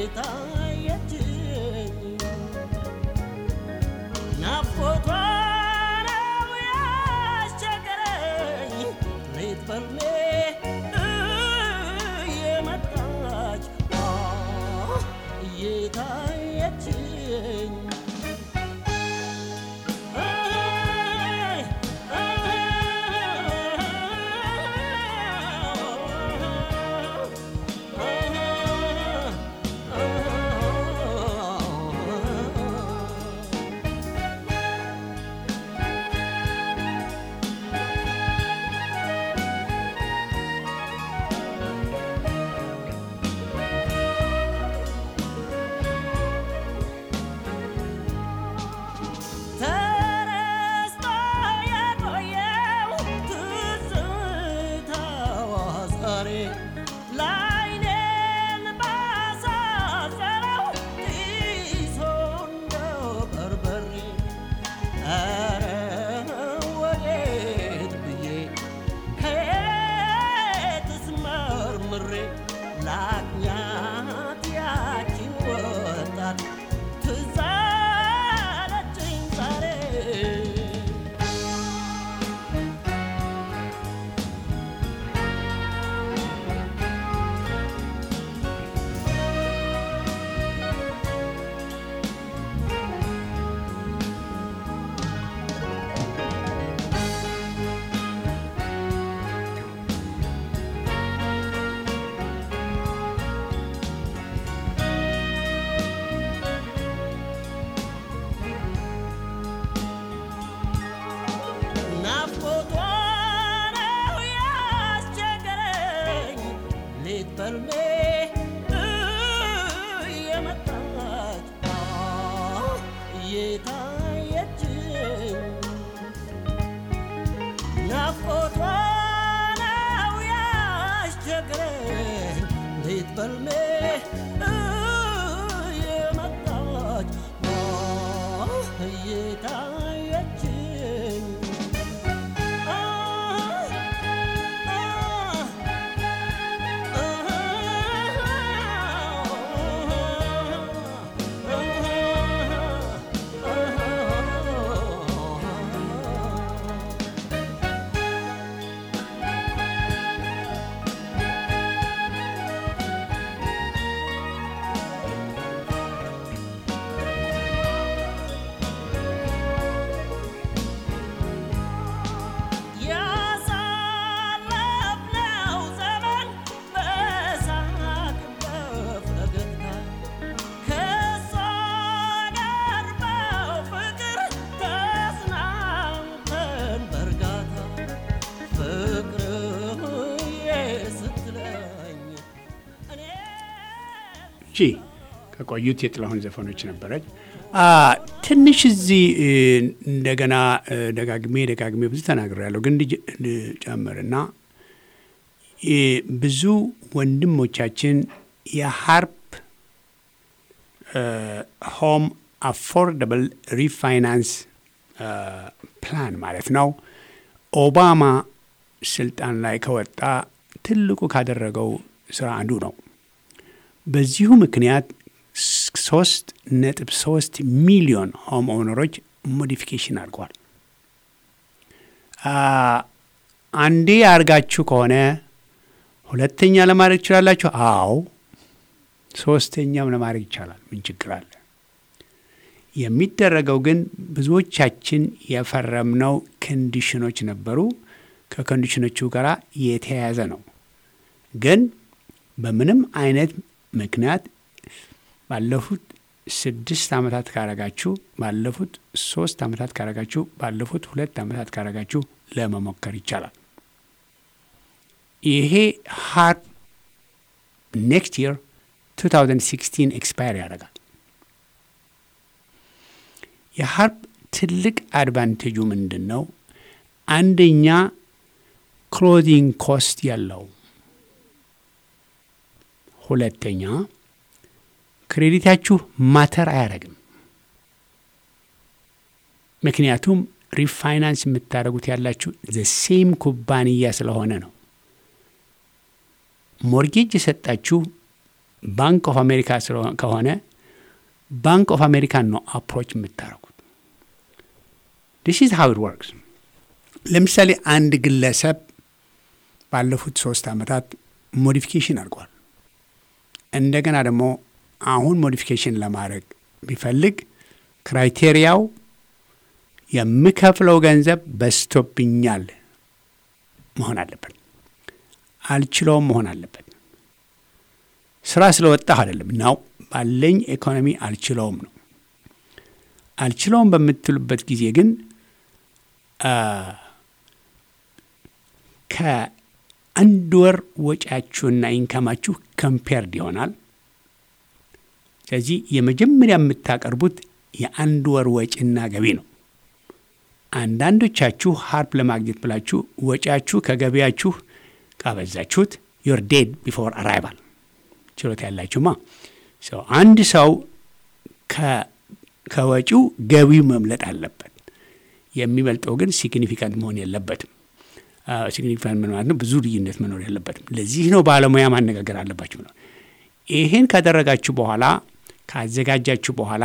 የታየችኝ ናፍቆቷ ነው ያስቸገረኝ ሌት በልሜ እየመጣች እየታየችኝ ተረስቶ የቆየው ትዝታዋ ዛሬ ላይኔን ባሳሰረው ጢሶ እንደ በርበሬ ኧረ ወዴት ብዬ ከየትስ መርምሬ ላግኛት ያቺን ወጣት ትዝ አለችኝ ዛሬ ናፍቆቷ ነው ያስቸገረኝ ሌት በልሜ እየመጣች እየታየችኝ ናፍቆቷ ነው ያስቸገረኝ ሌት በልሜ እየመጣች እየታየችኝ ያሳለፍነው ዘመን በሳቅ በፈገግታ ከእሷ ጋር በፍቅር ተጽናንተን በእርጋታ ፍቅርዬ ስትለኝ እኔ እሺ ከቆዩት የጥላሁን ዘፈኖች ነበረች። አ፣ ትንሽ እዚህ እ፣ እንደገና እ፣ ደጋግሜ ደጋግሜ ብዙ ተናግሬያለሁ፣ ግን ልጅ- ልጨምርና እ፣ ብዙ ወንድሞቻችን የሀርፕ ሆም አፎርደብል ሪፋይናንስ ፕላን ማለት ነው ኦባማ ስልጣን ላይ ከወጣ ትልቁ ካደረገው ስራ አንዱ ነው። በዚሁ ምክንያት ሶስት ነጥብ ሶስት ሚሊዮን ሆም ኦነሮች ሞዲፊኬሽን አድርገዋል። አ፣ አንዴ አድርጋችሁ ከሆነ ሁለተኛ ለማድረግ ትችላላችሁ። አዎ ሶስተኛም ለማድረግ ይቻላል። ምን ችግር አለ? የሚደረገው ግን ብዙዎቻችን የፈረምነው ኮንዲሽኖች ነበሩ። ከኮንዲሽኖቹ ጋር የተያያዘ ነው። ግን በምንም አይነት ምክንያት ባለፉት ስድስት ዓመታት ካረጋችሁ፣ ባለፉት ሶስት ዓመታት ካረጋችሁ፣ ባለፉት ሁለት ዓመታት ካረጋችሁ ለመሞከር ይቻላል። ይሄ ሀርፕ ኔክስት ይር 2016 ኤክስፓየር ያደርጋል። የሀርፕ ትልቅ አድቫንቴጁ ምንድን ነው? አንደኛ ክሎዚንግ ኮስት ያለው፣ ሁለተኛ ክሬዲታችሁ ማተር አያደርግም። ምክንያቱም ሪፋይናንስ የምታደርጉት ያላችሁ ዘ ሴም ኩባንያ ስለሆነ ነው። ሞርጌጅ የሰጣችሁ ባንክ ኦፍ አሜሪካ ስለሆ- ከሆነ ባንክ ኦፍ አሜሪካን ነው አፕሮች የምታደርጉት። ዲስ ኢዝ ሃው ኢት ወርክስ። ለምሳሌ አንድ ግለሰብ ባለፉት ሶስት ዓመታት ሞዲፊኬሽን አድርጓል። እንደገና ደግሞ አሁን ሞዲፊኬሽን ለማድረግ ቢፈልግ ክራይቴሪያው የምከፍለው ገንዘብ በዝቶብኛል መሆን አለበት፣ አልችለውም መሆን አለበት። ስራ ስለወጣህ አይደለም ነው፣ ባለኝ ኢኮኖሚ አልችለውም ነው። አልችለውም በምትሉበት ጊዜ ግን አ፣ ከአንድ ወር ወጪያችሁና ኢንካማችሁ ከምፔርድ ይሆናል። ስለዚህ የመጀመሪያ የምታቀርቡት የአንድ ወር ወጪና ገቢ ነው። አንዳንዶቻችሁ ሀርፕ ለማግኘት ብላችሁ ወጪያችሁ ከገቢያችሁ ካበዛችሁት ዮር ዴድ ቢፎር አራይቫል ችሎታ ያላችሁማ ሰው አንድ ሰው ከ- ከወጪው ገቢው መምለጥ አለበት። የሚበልጠው ግን ሲግኒፊካንት መሆን የለበትም። ሲግኒፊካንት ምን ማለት ነው? ብዙ ልዩነት መኖር የለበትም። ለዚህ ነው ባለሙያ ማነጋገር አለባችሁ ነው። ይሄን ካደረጋችሁ በኋላ ካዘጋጃችሁ በኋላ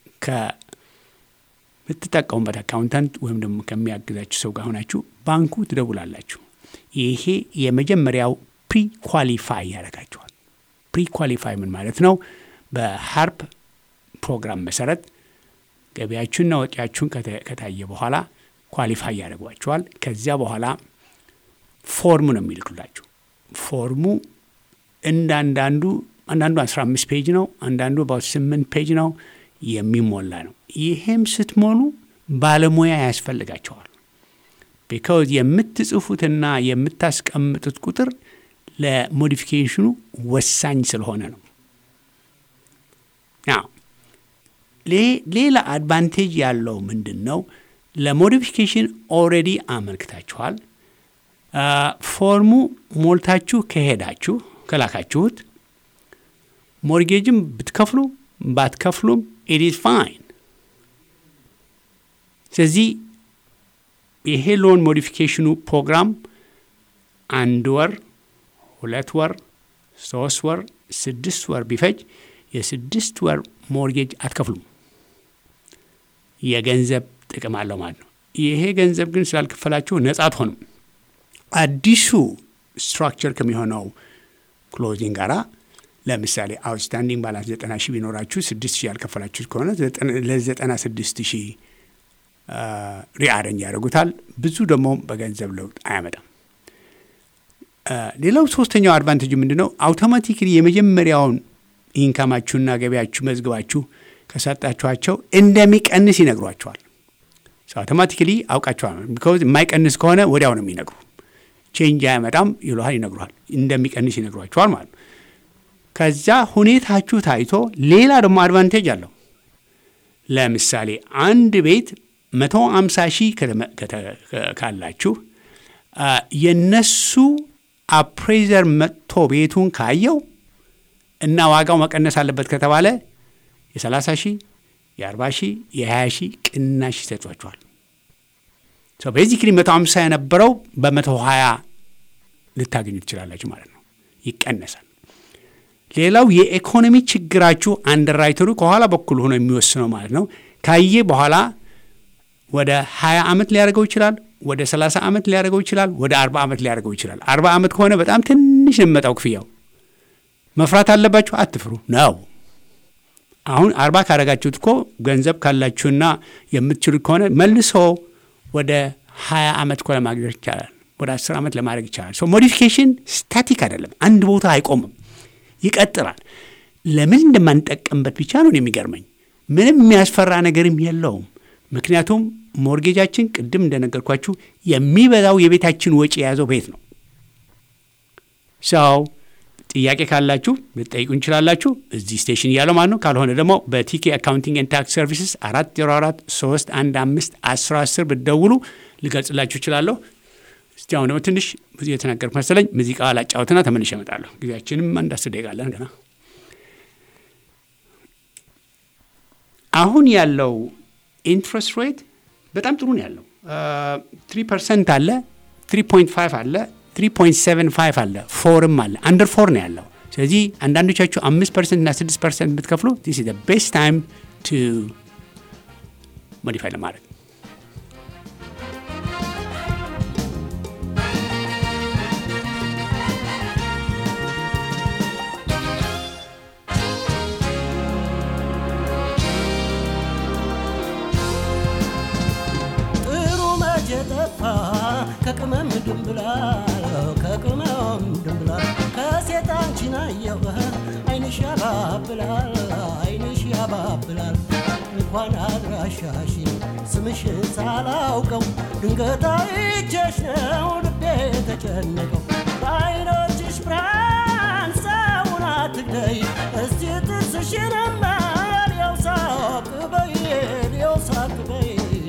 ከምትጠቀሙበት አካውንታንት ወይም ደግሞ ከሚያግዛችሁ ሰው ጋር ሆናችሁ ባንኩ ትደውላላችሁ። ይሄ የመጀመሪያው ፕሪ ኳሊፋይ ያደርጋችኋል። ፕሪ ኳሊፋይ ምን ማለት ነው? በሀርፕ ፕሮግራም መሰረት ገቢያችሁንና ወጪያችሁን ከተ- ከታየ በኋላ ኳሊፋይ ያደርጓችኋል። ከዚያ በኋላ ፎርሙ ነው የሚልኩላችሁ። ፎርሙ እንዳንዳንዱ አንዳንዱ 15 ፔጅ ነው፣ አንዳንዱ about 8 ፔጅ ነው የሚሞላ ነው። ይሄም ስትሞሉ ባለሙያ ያስፈልጋቸዋል። ቢካውዝ የምትጽፉትና የምታስቀምጡት ቁጥር ለሞዲፊኬሽኑ ወሳኝ ስለሆነ ነው። ናው ሌ- ሌላ አድቫንቴጅ ያለው ምንድን ነው? ለሞዲፊኬሽን ኦልሬዲ አመልክታችኋል። አ፣ ፎርሙ ሞልታችሁ ከሄዳችሁ ከላካችሁት ሞርጌጅም ብትከፍሉ ባትከፍሉም ኢት ኢዝ ፋይን። ስለዚህ ይሄ ሎን ሞዲፊኬሽኑ ፕሮግራም አንድ ወር፣ ሁለት ወር፣ ሶስት ወር፣ ስድስት ወር ቢፈጅ የስድስት ወር ሞርጌጅ አትከፍሉም። የገንዘብ ጥቅም አለው ማለት ነው። ይሄ ገንዘብ ግን ስላልከፈላችሁ ነጻ አትሆኑም። አዲሱ ስትራክቸር ከሚሆነው ክሎዚንግ ጋራ ለምሳሌ አውትስታንዲንግ ባላንስ ዘጠና ሺህ ቢኖራችሁ ስድስት ሺህ ያልከፈላችሁት ከሆነ ለዘጠና ስድስት ሺህ ሪአረንጅ ያደርጉታል። ብዙ ደግሞ በገንዘብ ለውጥ አያመጣም። አ፣ ሌላው ሶስተኛው አድቫንቴጅ ምንድን ነው? አውቶማቲክሊ የመጀመሪያውን ኢንካማችሁና ገቢያችሁ መዝግባችሁ ከሰጣችኋቸው እንደሚቀንስ ይነግሯቸዋል። አውቶማቲክሊ አውቃቸዋል። ቢካዝ የማይቀንስ ከሆነ ወዲያው ነው የሚነግሩ። ቼንጅ አያመጣም ይሉሃል፣ ይነግሩሃል። እንደሚቀንስ ይነግሯቸዋል ማለት ነው። ከዛ ሁኔታችሁ ታይቶ ሌላ ደግሞ አድቫንቴጅ አለው። ለምሳሌ አንድ ቤት መቶ አምሳ ሺህ ከተመ- ከተ- ካላችሁ አ፣ የነሱ አፕሬዘር መጥቶ ቤቱን ካየው እና ዋጋው መቀነስ አለበት ከተባለ የ30 ሺህ የ40 ሺህ የ20 ሺህ ቅናሽ ይሰጧቸዋል። ቤዚክሊ 150 የነበረው በ120 ልታገኙ ትችላላችሁ ማለት ነው። ይቀነሳል። ሌላው የኢኮኖሚ ችግራችሁ አንደርራይተሩ ከኋላ በኩል ሆኖ የሚወስነው ማለት ነው። ካየ በኋላ ወደ 20 ዓመት ሊያደርገው ይችላል። ወደ 30 ዓመት ሊያደርገው ይችላል። ወደ 40 ዓመት ሊያደርገው ይችላል። 40 ዓመት ከሆነ በጣም ትንሽ ነው የሚመጣው ክፍያው። መፍራት አለባችሁ። አትፍሩ ነው። አሁን አርባ ካረጋችሁት እኮ ገንዘብ ካላችሁና የምትችሉት ከሆነ መልሶ ወደ ሀያ ዓመት እኮ ለማግኘት ይቻላል። ወደ አስር ዓመት ለማድረግ ይቻላል። ሶ ሞዲፊኬሽን ስታቲክ አይደለም፣ አንድ ቦታ አይቆምም፣ ይቀጥላል። ለምን እንደማንጠቀምበት ብቻ ነው የሚገርመኝ። ምንም የሚያስፈራ ነገርም የለውም። ምክንያቱም ሞርጌጃችን ቅድም እንደነገርኳችሁ የሚበዛው የቤታችን ወጪ የያዘው ቤት ነው። ሰው ጥያቄ ካላችሁ ልጠይቁ እንችላላችሁ እዚህ ስቴሽን እያለው ማለት ነው። ካልሆነ ደግሞ በቲኬ አካውንቲንግ ኤንድ ታክስ ሰርቪስስ አራት ዜሮ አራት ሶስት አንድ አምስት አስር አስር ብትደውሉ ልገልጽላችሁ እችላለሁ። እስቲ አሁን ደግሞ ትንሽ ብዙ የተናገርኩ መሰለኝ። ሙዚቃ ላጫወትና ተመልሼ እመጣለሁ። ጊዜያችንም አንድ አስር ደቂቃ አለን ገና። አሁን ያለው ኢንትረስት ሬት በጣም ጥሩ ነው ያለው። ትሪ ፐርሰንት አለ፣ ትሪ ፖይንት ፋይቭ አለ፣ ትሪ ፖይንት ሰቨን ፋይቭ አለ፣ ፎርም አለ። አንደር ፎር ነው ያለው። ስለዚህ አንዳንዶቻችሁ አምስት ፐርሰንት እና ስድስት ፐርሰንት ብትከፍሉ ዲስ ኢዝ ቤስት ታይም ቱ ሞዲፋይ ለማድረግ ጥሩ መቼ ጠፋ ከቅመም ድንብላል ከቅመም ድንብላል ከሴት አንቺን አየሁ አይንሽ ያባብላል አይንሽ ያባብላል እንኳን አድራሻሽ ስምሽን ሳላውቀው ድንገት አይቼሽ ነው ልቤ ተጨነቀው በአይኖችሽ ብርሃን ሰውን አትግደይ እስቲ ጥርስሽንማ ሊያው ሳቅ በይ ሊያው ሳቅ በይ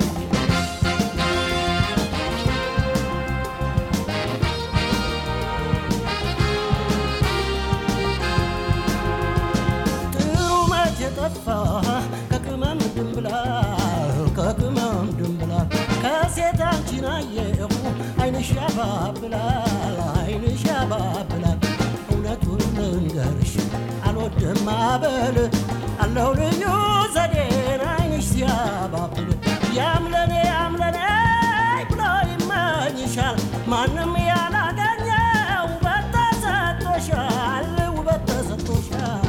ጥሩ መቼ ጠፋ ከቅመም ድንብላል ከቅመም ድንብላል ከሴት አንቺን አየሁ አይንሽ ያባብላል አይንሽ ያባብላል እውነቱን ልንገርሽ አልወድም አበል አለው ልዩ ዘዴን አይንሽ ሲያባብል ያምለኔ ያምለኔ ብሎ ይመኝሻል ማንም ያላገኘው ውበት ተሰጥቶሻል ውበት ተሰጥቶሻል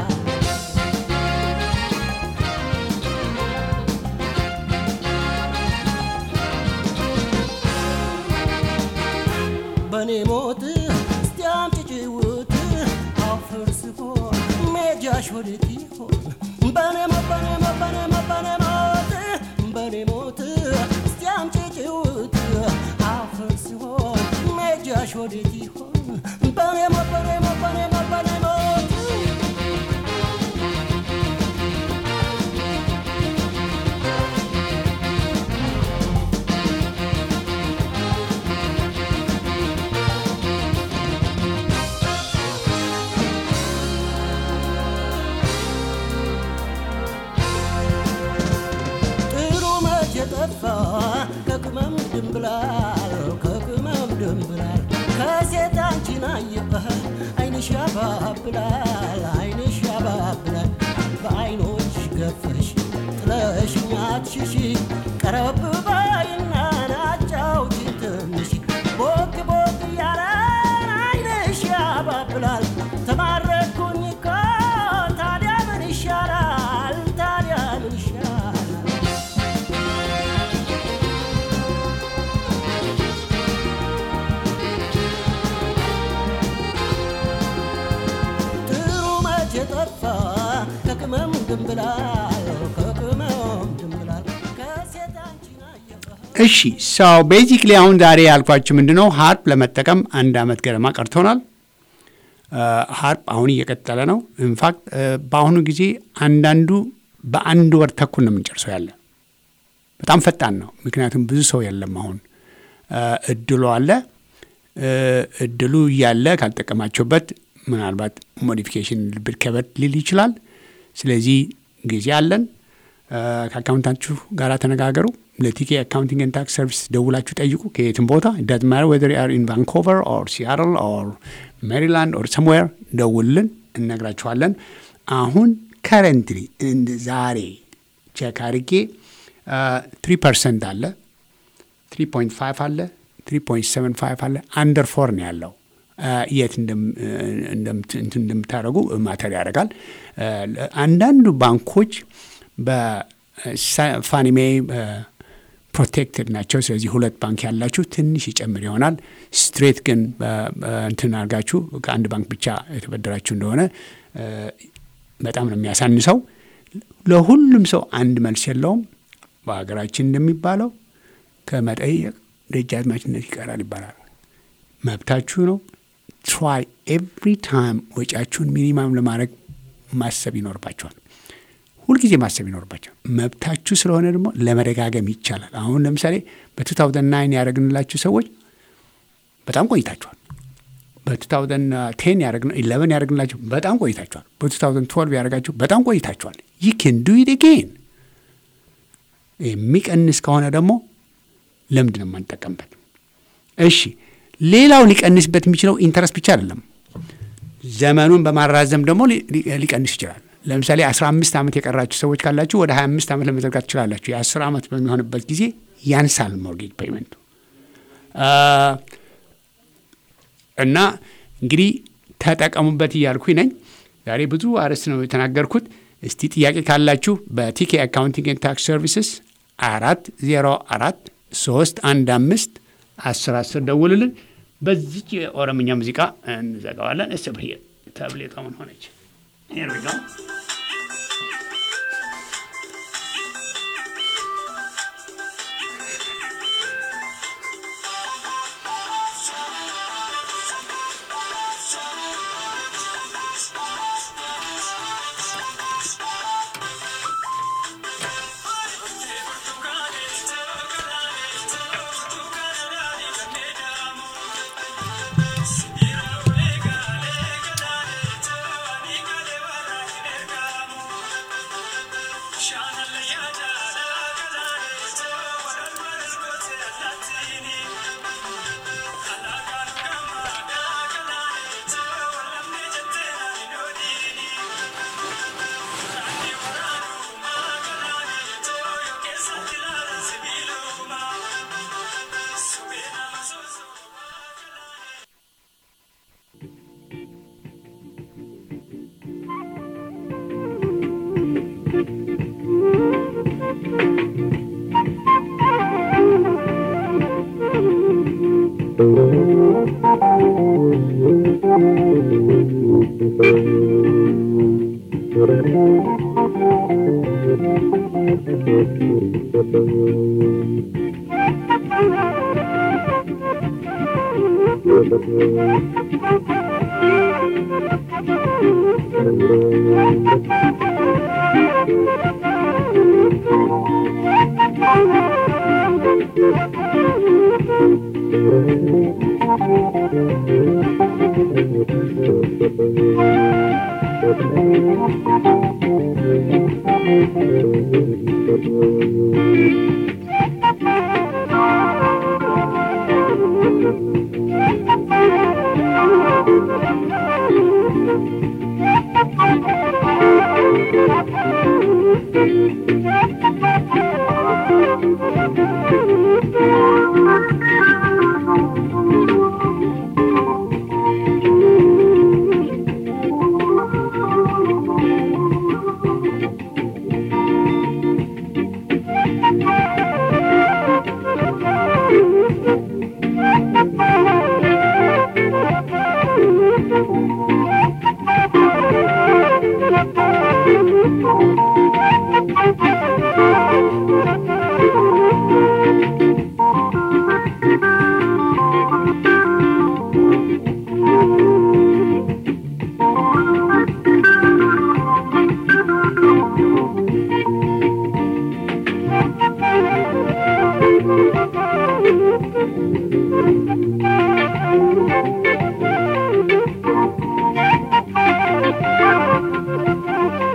በኔ ሞት እስቲ አምጪ ጭውት አፈር ስሆን ሜጃሽ ወዴት ይሆን በኔ ሞት በኔ ሞት በኔ ሞት በኔ ሞት በኔ ሞት እስቲ አምጪ ጭውት አፈር ስሆን ሜጃሽ ወዴት ይሆን በኔ ሞት በኔ ሞት በኔ ሞት በኔ ሞት ጥሩ መቼ ጠፋ ከቅመም ድንብላል ከቅመም ድንብላል ከሴት አንቺን አየህ አይንሽ ያባብላል አይንሽ ያባብላል በአይኖች ገፈሽ ጥለሽኝ አትሽሺ ቀረብ በይና ናጫውቺ ትንሽ ቦክ ቦክ እያለን አይንሽ ያባብላል ተማረኩኝ እኮ ታዲያ ምን ይሻላል ታዲያ ምን ይሻላል ጥሩ መቼ ጠፋ ከቅመም ድንብላል ከቅመም ድንብላል ከሴት አንቺን አየሁ እሺ ሰው ቤዚክሊ አሁን ዛሬ ያልኳችሁ ምንድን ነው ሀርፕ ለመጠቀም አንድ አመት ገደማ ቀርቶናል። ሀርፕ አሁን እየቀጠለ ነው። ኢንፋክት በአሁኑ ጊዜ አንዳንዱ በአንድ ወር ተኩል ነው የምንጨርሰው ያለ በጣም ፈጣን ነው። ምክንያቱም ብዙ ሰው የለም አሁን እድሉ አለ። እድሉ እያለ ካልጠቀማቸውበት ምናልባት ሞዲፊኬሽን ልብድ ከበድ ሊል ይችላል። ስለዚህ ጊዜ አለን። ከአካውንታችሁ ጋር ተነጋገሩ። ለቲኬ አካውንቲንግ ኤንድ ታክስ ሰርቪስ ደውላችሁ ጠይቁ። ከየትም ቦታ ዳት ማር ወደር አር ኢን ቫንኮቨር ኦር ሲያትል ኦር ሜሪላንድ ኦር ሰምዌር ደውልን፣ እነግራችኋለን። አሁን ከረንትሊ ዛሬ ቼክ አድርጌ ትሪ ፐርሰንት አለ፣ ትሪ ፖይንት ፋይቭ አለ፣ ትሪ ፖይንት ሰቨን ፋይቭ አለ። አንደር ፎር ነው ያለው። የት እንደምታደርጉ ማተር ያደርጋል። አንዳንዱ ባንኮች በፋኒሜ ፕሮቴክትድ ናቸው። ስለዚህ ሁለት ባንክ ያላችሁ ትንሽ ይጨምር ይሆናል። ስትሬት ግን እንትን አድርጋችሁ ከአንድ ባንክ ብቻ የተበደራችሁ እንደሆነ በጣም ነው የሚያሳንሰው። ለሁሉም ሰው አንድ መልስ የለውም። በሀገራችን እንደሚባለው ከመጠየቅ ደጃዝማችነት ይቀራል ይባላል። መብታችሁ ነው። ትራይ ኤቭሪ ታይም ወጪያችሁን ሚኒማም ለማድረግ ማሰብ ይኖርባቸዋል። ሁልጊዜ ማሰብ ይኖርባቸዋል። መብታችሁ ስለሆነ ደግሞ ለመደጋገም ይቻላል። አሁን ለምሳሌ በ2009 ያደረግንላችሁ ሰዎች በጣም ቆይታችኋል። በ2010 11 ያደረግንላችሁ በጣም ቆይታችኋል። በ2012 ያደረጋችሁ በጣም ቆይታችኋል። ይህ ኬን ዱ ኢት አጌን። የሚቀንስ ከሆነ ደግሞ ለምንድን ነው የማንጠቀምበት? እሺ ሌላው ሊቀንስበት የሚችለው ኢንተረስት ብቻ አይደለም። ዘመኑን በማራዘም ደግሞ ሊ- ሊ- ሊቀንስ ይችላል። ለምሳሌ 15 ዓመት የቀራችሁ ሰዎች ካላችሁ ወደ 25 ዓመት ለመዘርጋት ትችላላችሁ። የ10 ዓመት በሚሆንበት ጊዜ ያንሳል ሞርጌጅ ፔይመንቱ አ፣ እና እንግዲህ ተጠቀሙበት እያልኩኝ ነኝ። ዛሬ ብዙ አርዕስት ነው የተናገርኩት። እስቲ ጥያቄ ካላችሁ በቲኬ አካውንቲንግ ኤንድ ታክስ ሰርቪስስ አራት ዜሮ አራት ሶስት አንድ አምስት አስር አስር ደውልልን። በዚች የኦሮምኛ ሙዚቃ እንዘጋዋለን። እስ ብሄ ተብሌቷ ምን ሆነች? Here we go.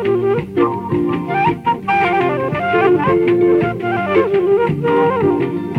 Thank you.